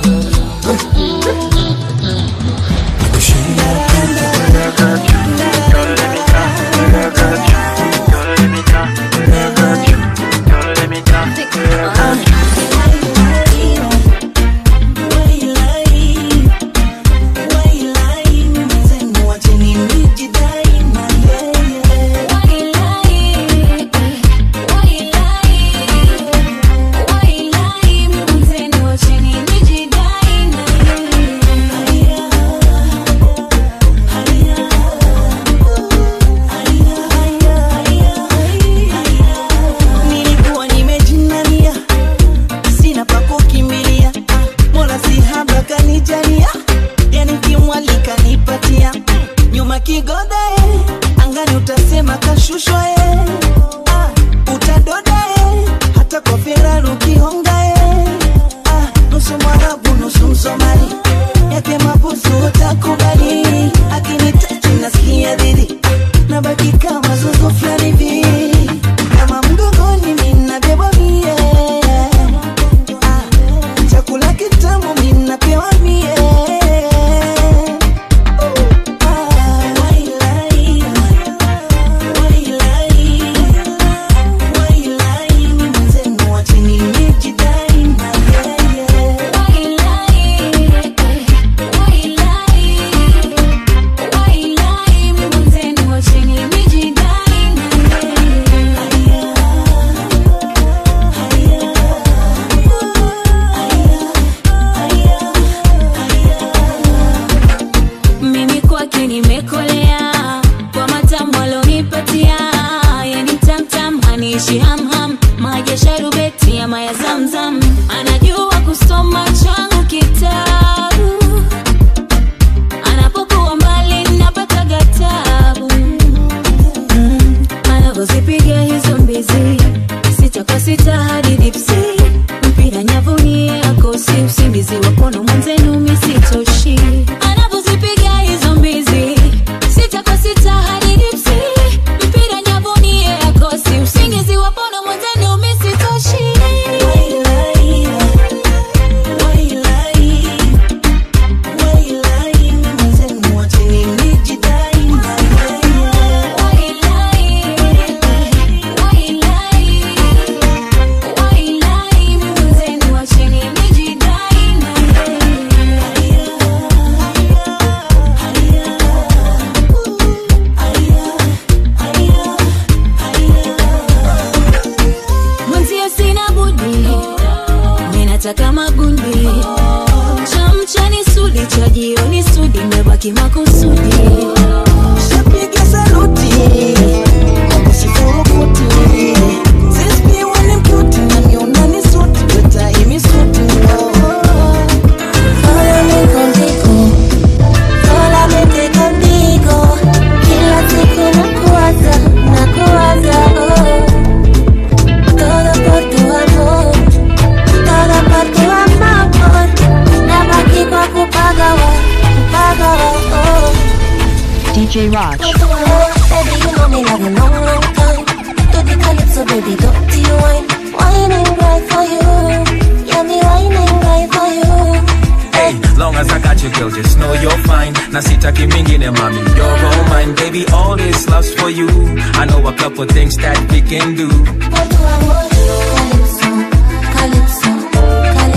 I go show you my people. Yeah, I got you. Don't let me down. Yeah, I got you. Don't let me down. Yeah, I got you. Don't let me down. Yeah, I got you. nilikuwa nimejinania sina pa kukimbilia mola si haba kanijalia yani kimwalika nipatia nyuma kigoda eh, angani utasema kashushwa eh. ah, utadoda eh, hata kwa Ferrari ukihonga eh. ah, nusu mwarabu nusu msomali yake mabusu utakubali akinitachi nasikia dhidi nabaki kama zuzu fulani hivi kama mgongoni ninabebwa mie Ah, chakula kitamu minapewa mie Ah, wailai, wailai, wailai, ni mwenzenu wa chini nimejidai na yeye. mimi kwake nimekolea kwa matamu alonipatia yani tamtam aniishi hamham maji ya sharubeti ama ya zamzam anajua kusoma changu kitabu anapokuwa mbali napata gatabu mm, anavyozipiga hizo mbizi sita kwa sita hadi dipsi mpira nyavuni yakosi usingizi wakono mwenzenu misitoshi anavyozipiga hizo mbizi sita kwa sita hadi dipsi mpira nyavuni yakosi usingizi wakono mwenzenu misitoshi mwenzio sina budi minataka magundi cha mchani sudi cha jioni sudi mebaki makusudi Shapiga saluti Kusifurukuti Sispi wani mkuti na miona ni suti Weta imi suti Follow me contigo, solamente contigo. Kila siku nakuwaza, nakuwaza, oh. Todo por tu amor, todo por tu amor. Nabaki kwa kupagawa, kupagawa, oh. DJ Raj. Baby, you know me love you long, long time. Do the calypso, baby, dirty wine. Whining right for you. Yeah, me whining right for you. Hey, long as I got you, girl, just know you're fine. Na sitaki mingine, mommy, you're all mine. Baby, all this love's for you. I know a couple things that we can do. Por tu amor, calypso, calypso,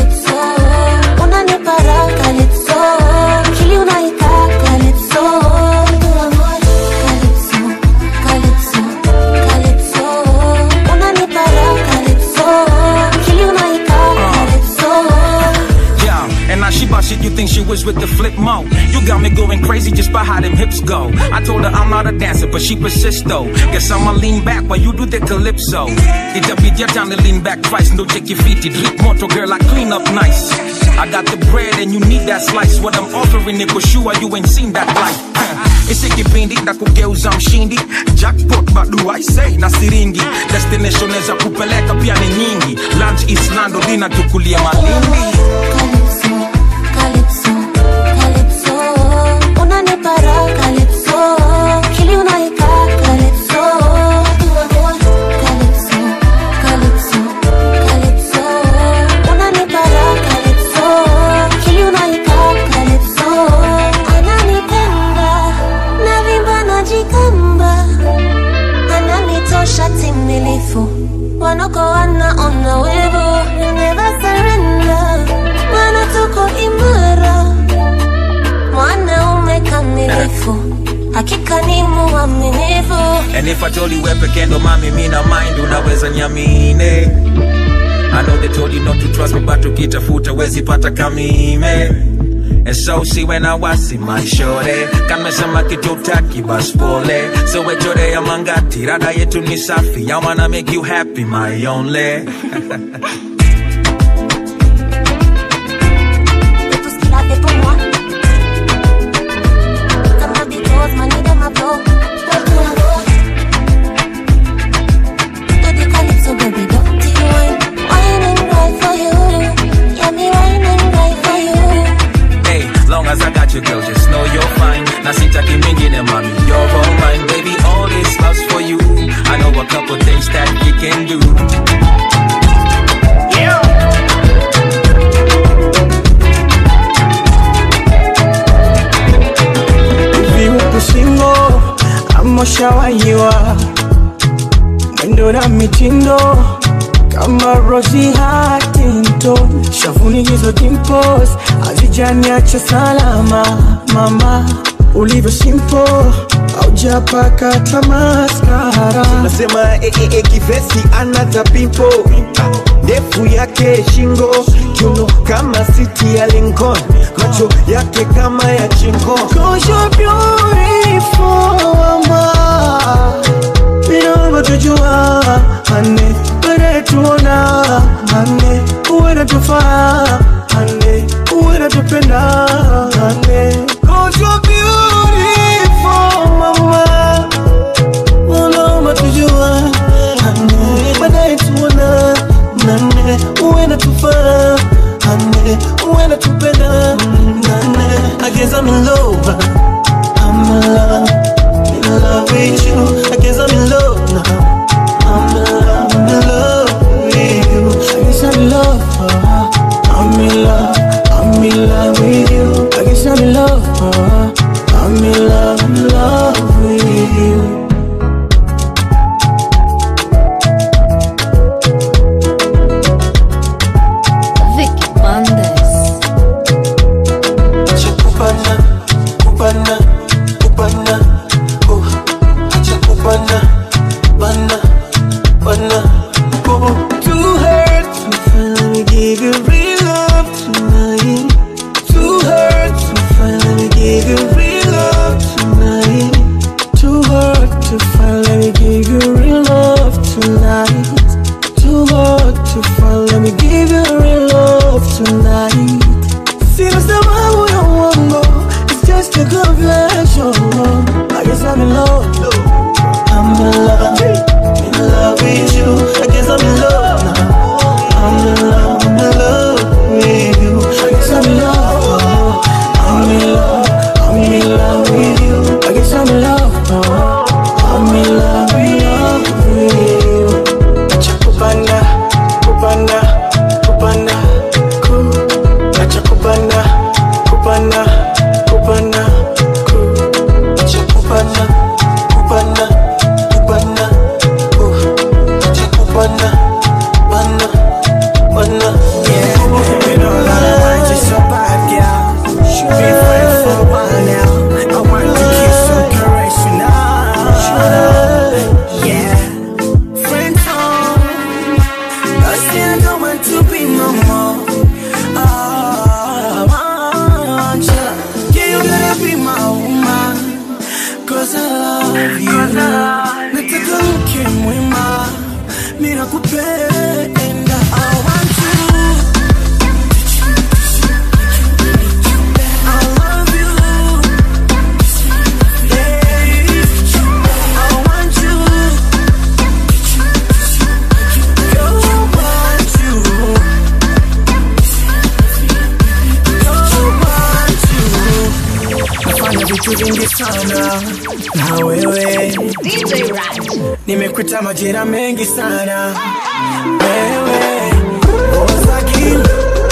think she was with the flip mo? You got me going crazy just by how them hips go. I told her I'm not a dancer, but she persists though. Guess I'ma lean back while you do the calypso. Itabidi your time to lean back twice. No check your feet, drip moto girl, I clean up nice. I got the bread and you need that slice. What I'm offering it for sure, you ain't seen that life. Isi kipindi na kugeuza mshindi jackpot bado I say na siringi destination za kupeleka pia ni nyingi lunch islando dina tukulia malindi Calypso, Calypso, unanipa raha Calypso, kili unaika Calypso, Calypso, Calypso, Calypso, unanipa raha Calypso, kili unaika Calypso, ananipenda navimba najikamba, ananitosha timilifu, wanoko wanaona wivu, never surrender maana tuko imara, mwanaume kamilifu, hakika ni muaminifu. And if I told you wewe peke ndo mami mina mind unaweza nyamine I know they told you not to trust me but ukitafuta wezi pata kamime And so see when I was in my shore Kamesema kitu taki bas pole So wechore ya mangati Rada yetu ni safi I wanna make you happy my only Lave pour moi. Comme ma bitose, manie de ma peau. Baby calypso, baby, don't you whine. Whining right for you. Yeah, me whining right for you. Hey, long as I got you girl just know you're fine Na sitaki mingine mami you're all mine Baby all this love's for you I know a couple things that you can do hivi upo singo ama ushawahiwa mwendo na mitindo kama Rosie Huntington shavuni hizo dimples hazijaniacha salama mama ulivyo simple aujapaka tamaskara nasema eh, eh, eh, kivesi anata pimpo Ah, ndefu yake shingo kiuno kama siti ya Lincoln macho yake kama ya chingo Cause you're beautiful, mama. Bila tujua ane wewe tuona ane wewe tufaa ane wewe tupenda ane Cause you're beautiful, mama. Bila tujua ane wewe tuona nane wewe tufaa ane wewe tupenda nane I guess I'm in love I'm in love, in love with you. I guess I'm in love now. I'm in love, I'm in love with you. I guess I'm in love. uh, I'm in love, I'm in love with you. I guess I'm in love. uh, I'm in love, in love with you. Vicky Bandes. Kupana, kupana, kupana, oh, acha kupana, bana, bana, oh. Too hurt to finally give you real love tonight. Too hurt to finally give you real love tonight. Too hurt to finally give you real love tonight. Too hard to finally give you real love tonight. Sina sababu ya uongo It's just a confession I guess I'm in love I'm in love In love with you I guess I'm in love now I'm in love I'm in love with you I guess I'm in love I'm in love I'm in love with you I guess I'm in love I'm in love in love with you Acha kupanda Kupanda Kupanda Ku Acha kupanda Kupanda Kupanda Ku Acha kupanda Kupanda Kupanda Ku Acha kupanda Kupanda Kupanda Yeah You know that I want you so bad, girl Should be friends for a while now I want to kiss and caress you now Yeah Friend zone I still don't want to be no more. Ah, love you. Nataka mke mwema, mimi nakupenda. I want you. I love you. Hey, I want you. Girl, I want you. Girl, I want you. Nafanya vitu vingi sana na wewe nimekuta majira mengi sana wewe Ozagin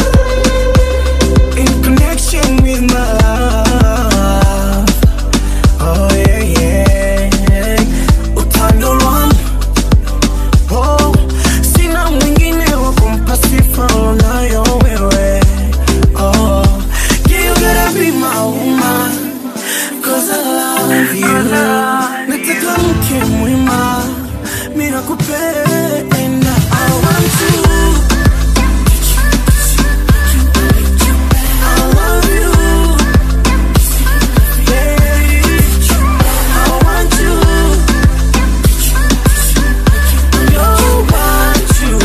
in connection with my love oh yeah yeah utando lwangu oh sina mwingine wa kumpa sifa unayo wewe oh yeah you gotta be my woman cause I love you nataka mke mwema mimi nakupenda I want you I love you Baby, I want you Don't want you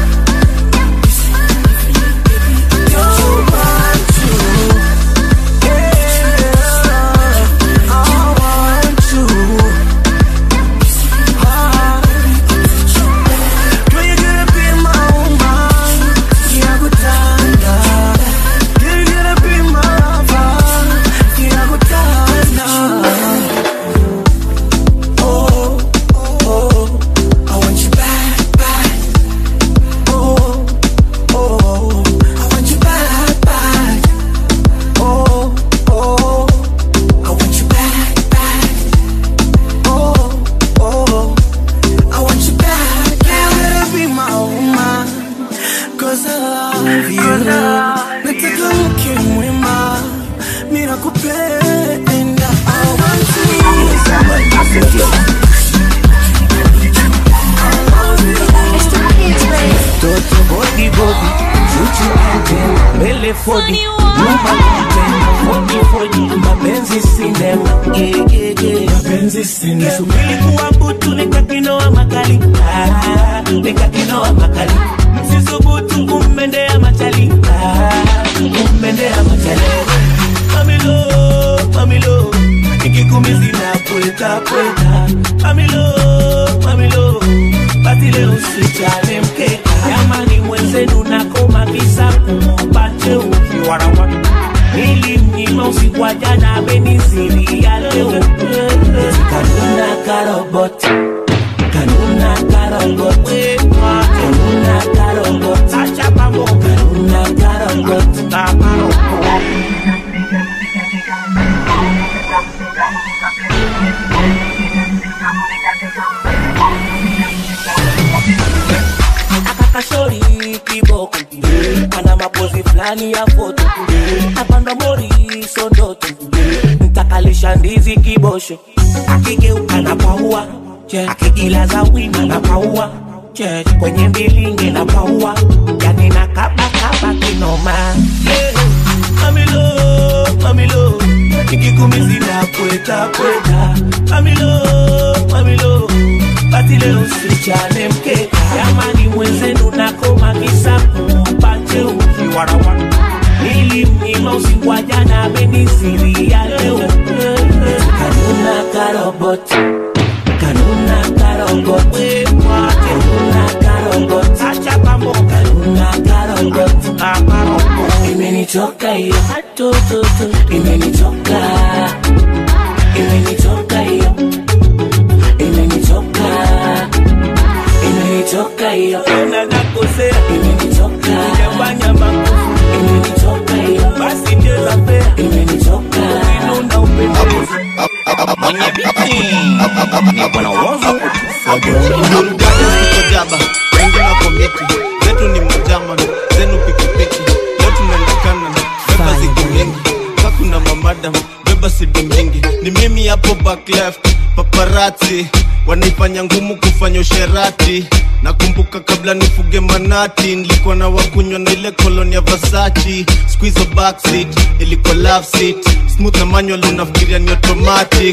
Don't want you Yeah, I want you Ah. Girl, you gotta be my woman. Yakutanda. Girl, you gotta be my lover. Yakutanda. Oh, oh, I want you back, back. Oh, oh, I want you back, back. Oh, oh, I want you back, back. Oh, oh. I want you back, yeah, you gotta be my woman Cause I love you Nataka mke mwema Mimi nakupenda I want you Toto body body, chuchu ante, mbele fodi, nyuma kitendo, fodi fodi, mapenzi sinema, yeah, yeah, yeah. mapenzi sinema. Kisubiri kuwa butu nikakinoa makali, ah, nikakinoa makali, msisubutu kummendea machali, ah, kummendea machali. Mamilo, mamilo, nikikumizi na pweta pweta, mamilo, mamilo, basi leo sichane mkeka jamani mwenzenu nakoma kisa kumpate ukiwarawa nilimnyima usiku wa jana amenizidi ya leo kanuna karobot kanuna karobot kanuna karobot acha pambo kanuna karobot kamarobot akakashori kiboko ana mapozi fulani ya foto apanda mori sondoto ntakalisha ndizi kibosho akigeuka na paua akigilaza wima na paua kwenye mbilinge na paua yani na kabakaba kinoma yeah. mamilo mamilo nikikumizi na pweta pweta mamilo mamilo basi leo sichane mkeka jamani mwenzenu nakoma kisa kumpate ukiwarawa nilimnyima usiku wa jana ameniziria leo kanuna karobot kanuna karobot kanuna karobot acha pambo kanuna karobot aparobot imenichoka hiyo atototo imenichoka imenichoka hiyo imenichoka imenichoka hiyo na nakosea imenichoka sijafanya makosa imenichoka hiyo basi cheza fea imenichoka inuna upendezi mwenye biti ni bwana wazo jaba wengi na komiti zetu ni majama zenu pikipiki leo tunaendekana beba siku mingi kakuna mamadam beba siku mingi ni mimi hapo back left paparati wanaifanya ngumu kufanya usherati nakumbuka kabla nifuge manati nilikuwa na wakunywa na ile koloni ya vasachi squeeze backseat ilikuwa love seat smooth na manual unafikiria ni automatic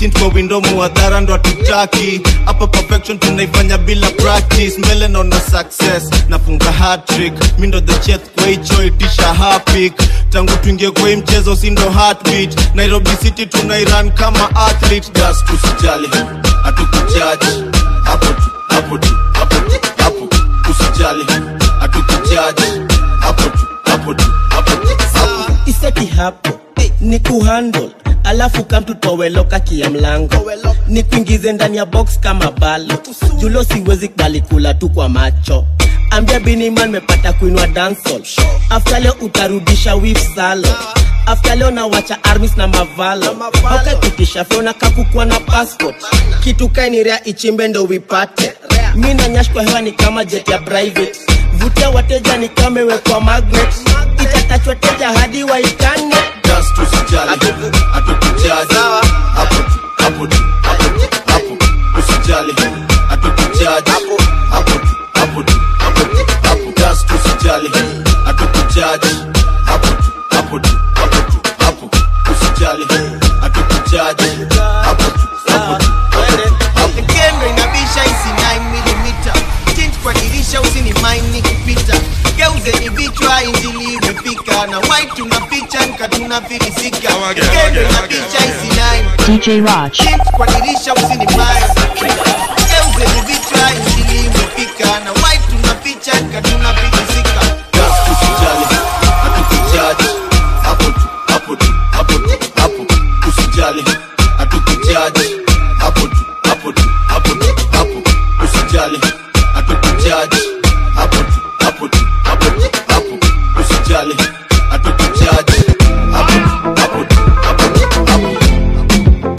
tint kwa window muadhara ndo hatutaki hapa perfection tunaifanya bila practice mbele naona success nafunga hatrick mi ndo the chef kwa hicho itisha hapik tangu tuingie kwa hii mchezo si ndo heartbeat nairobi city tunairan kama athlete gas tusijali hatukujaji hapo tu hapo tu hapo tu hapo usijali hatukujaji hapo tu hapo tu hapo tu hapo iseti hapo ni kuhandle alafu kamtutoweloka kia mlango ni kuingize ndani ya box kama balo julo siwezi kubali kula tu kwa macho ambia biniman mepata kuinua dansol afta leo utarudisha wif salo afta leo nawacha armis na mavalo aukapitisha fyona kakukua na passport kitu kainirea ichimbe ndo wipate mi na nyash kwa hewa ni kama jet ya private vutia wateja ni kama imewekwa magnet itatachwa teja hadi waikane just usijali hatukujaji hapo tu hapo tu hapo tu hapo usijali hatukujaji hapo tu hapo tu hapo tu hapo just usijali hatukujaji hapo tu hapo tu hapo tu hapo usijali hatukujaji hapo tu hapo tu Kendo inabisha isi 9mm tint kwa dirisha usini mind ni kupita geuzeni vichwa injili imefika na white tunaficha nka tunafilisika Kendo inabisha isi 9 DJ Raj. tint kwa dirisha usini mind geuzeni vichwa injili imefika na white tunaficha nka tunafilisika just usijali hatukujaji hapo tu hapo tu hapo tu hapo usijali hatukujaji hapo tu hapo tu hapo tu hapo usijali hatukujaji hapo tu hapo tu hapo tu hapo usijali hatukujaji hapo tu hapo tu hapo tu hapo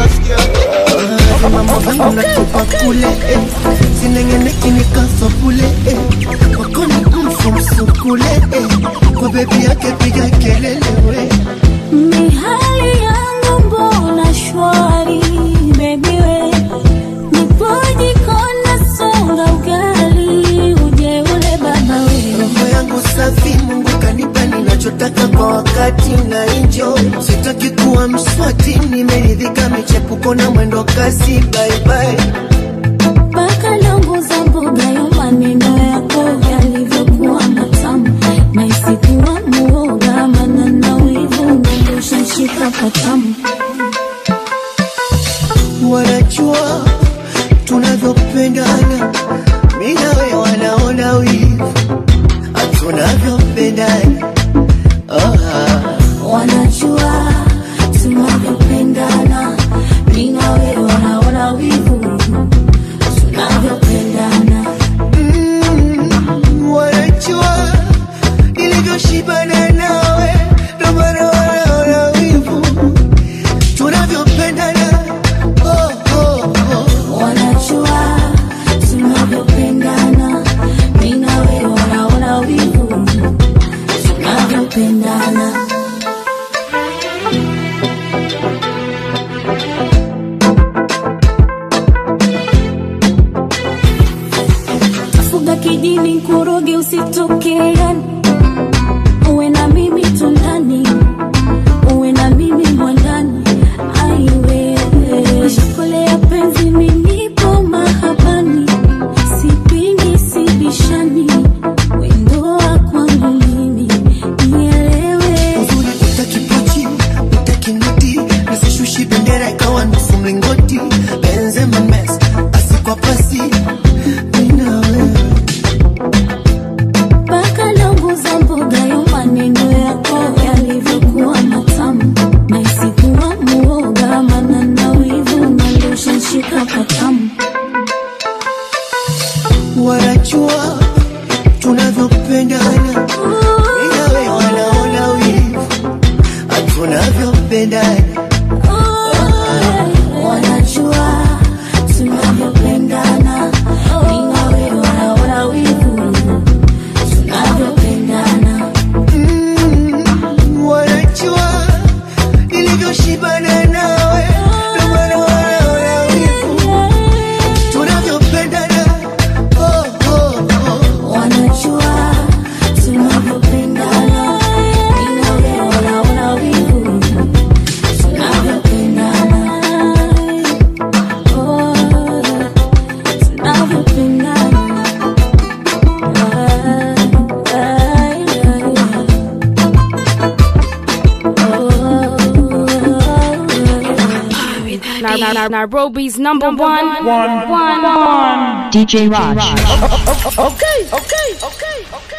mambo vangu natupa kule eh. sinengeneki nikafa kule eh. wakoni kumfumsukule eh. kwa bebi yake piga kelele we Mihali yangu mbona shwari baby we Nipoji kona songa ugali uje ule baba we roho yangu safi mungu kanipa ninachotaka kwa wakati na enjoy sitaki kuwa mswati nimeridhika michepuko na mwendo kasi baibai Paka longo za mboga ya maneno yako yalivyokuwa matamu na isikuwa muoga maana na wivu ungedosha shika patamu wanajua tunavyopendana mi nawe wanaona wivu tunavyopendana oh, ah. wanajua tunavyopendana mi na wewe wanaona wivu tunavyopendana Mm, wanajua nilivyoshibana nawe ndo maana wanaona wivu tunavyopendana oh, oh, oh. wanajua tunavyopendana mi na wewe wanaona wivu tunavyopendana fuga kijini kuroge usitokeani uwe na mimi tundani uwe na mimi mwandani aiwewe shukule ya penzi minipo mahabani sipingi sibishani wendoa kwangu mimi nielewe utakipochi utakinoti nasishushi bendera ikawa nusu mlingoti benzema mes pasi kwa pasi mi na wewe mpaka longo Nar- Nairobi's number one, one, one, one. DJ Raj. Okay, okay, okay, okay.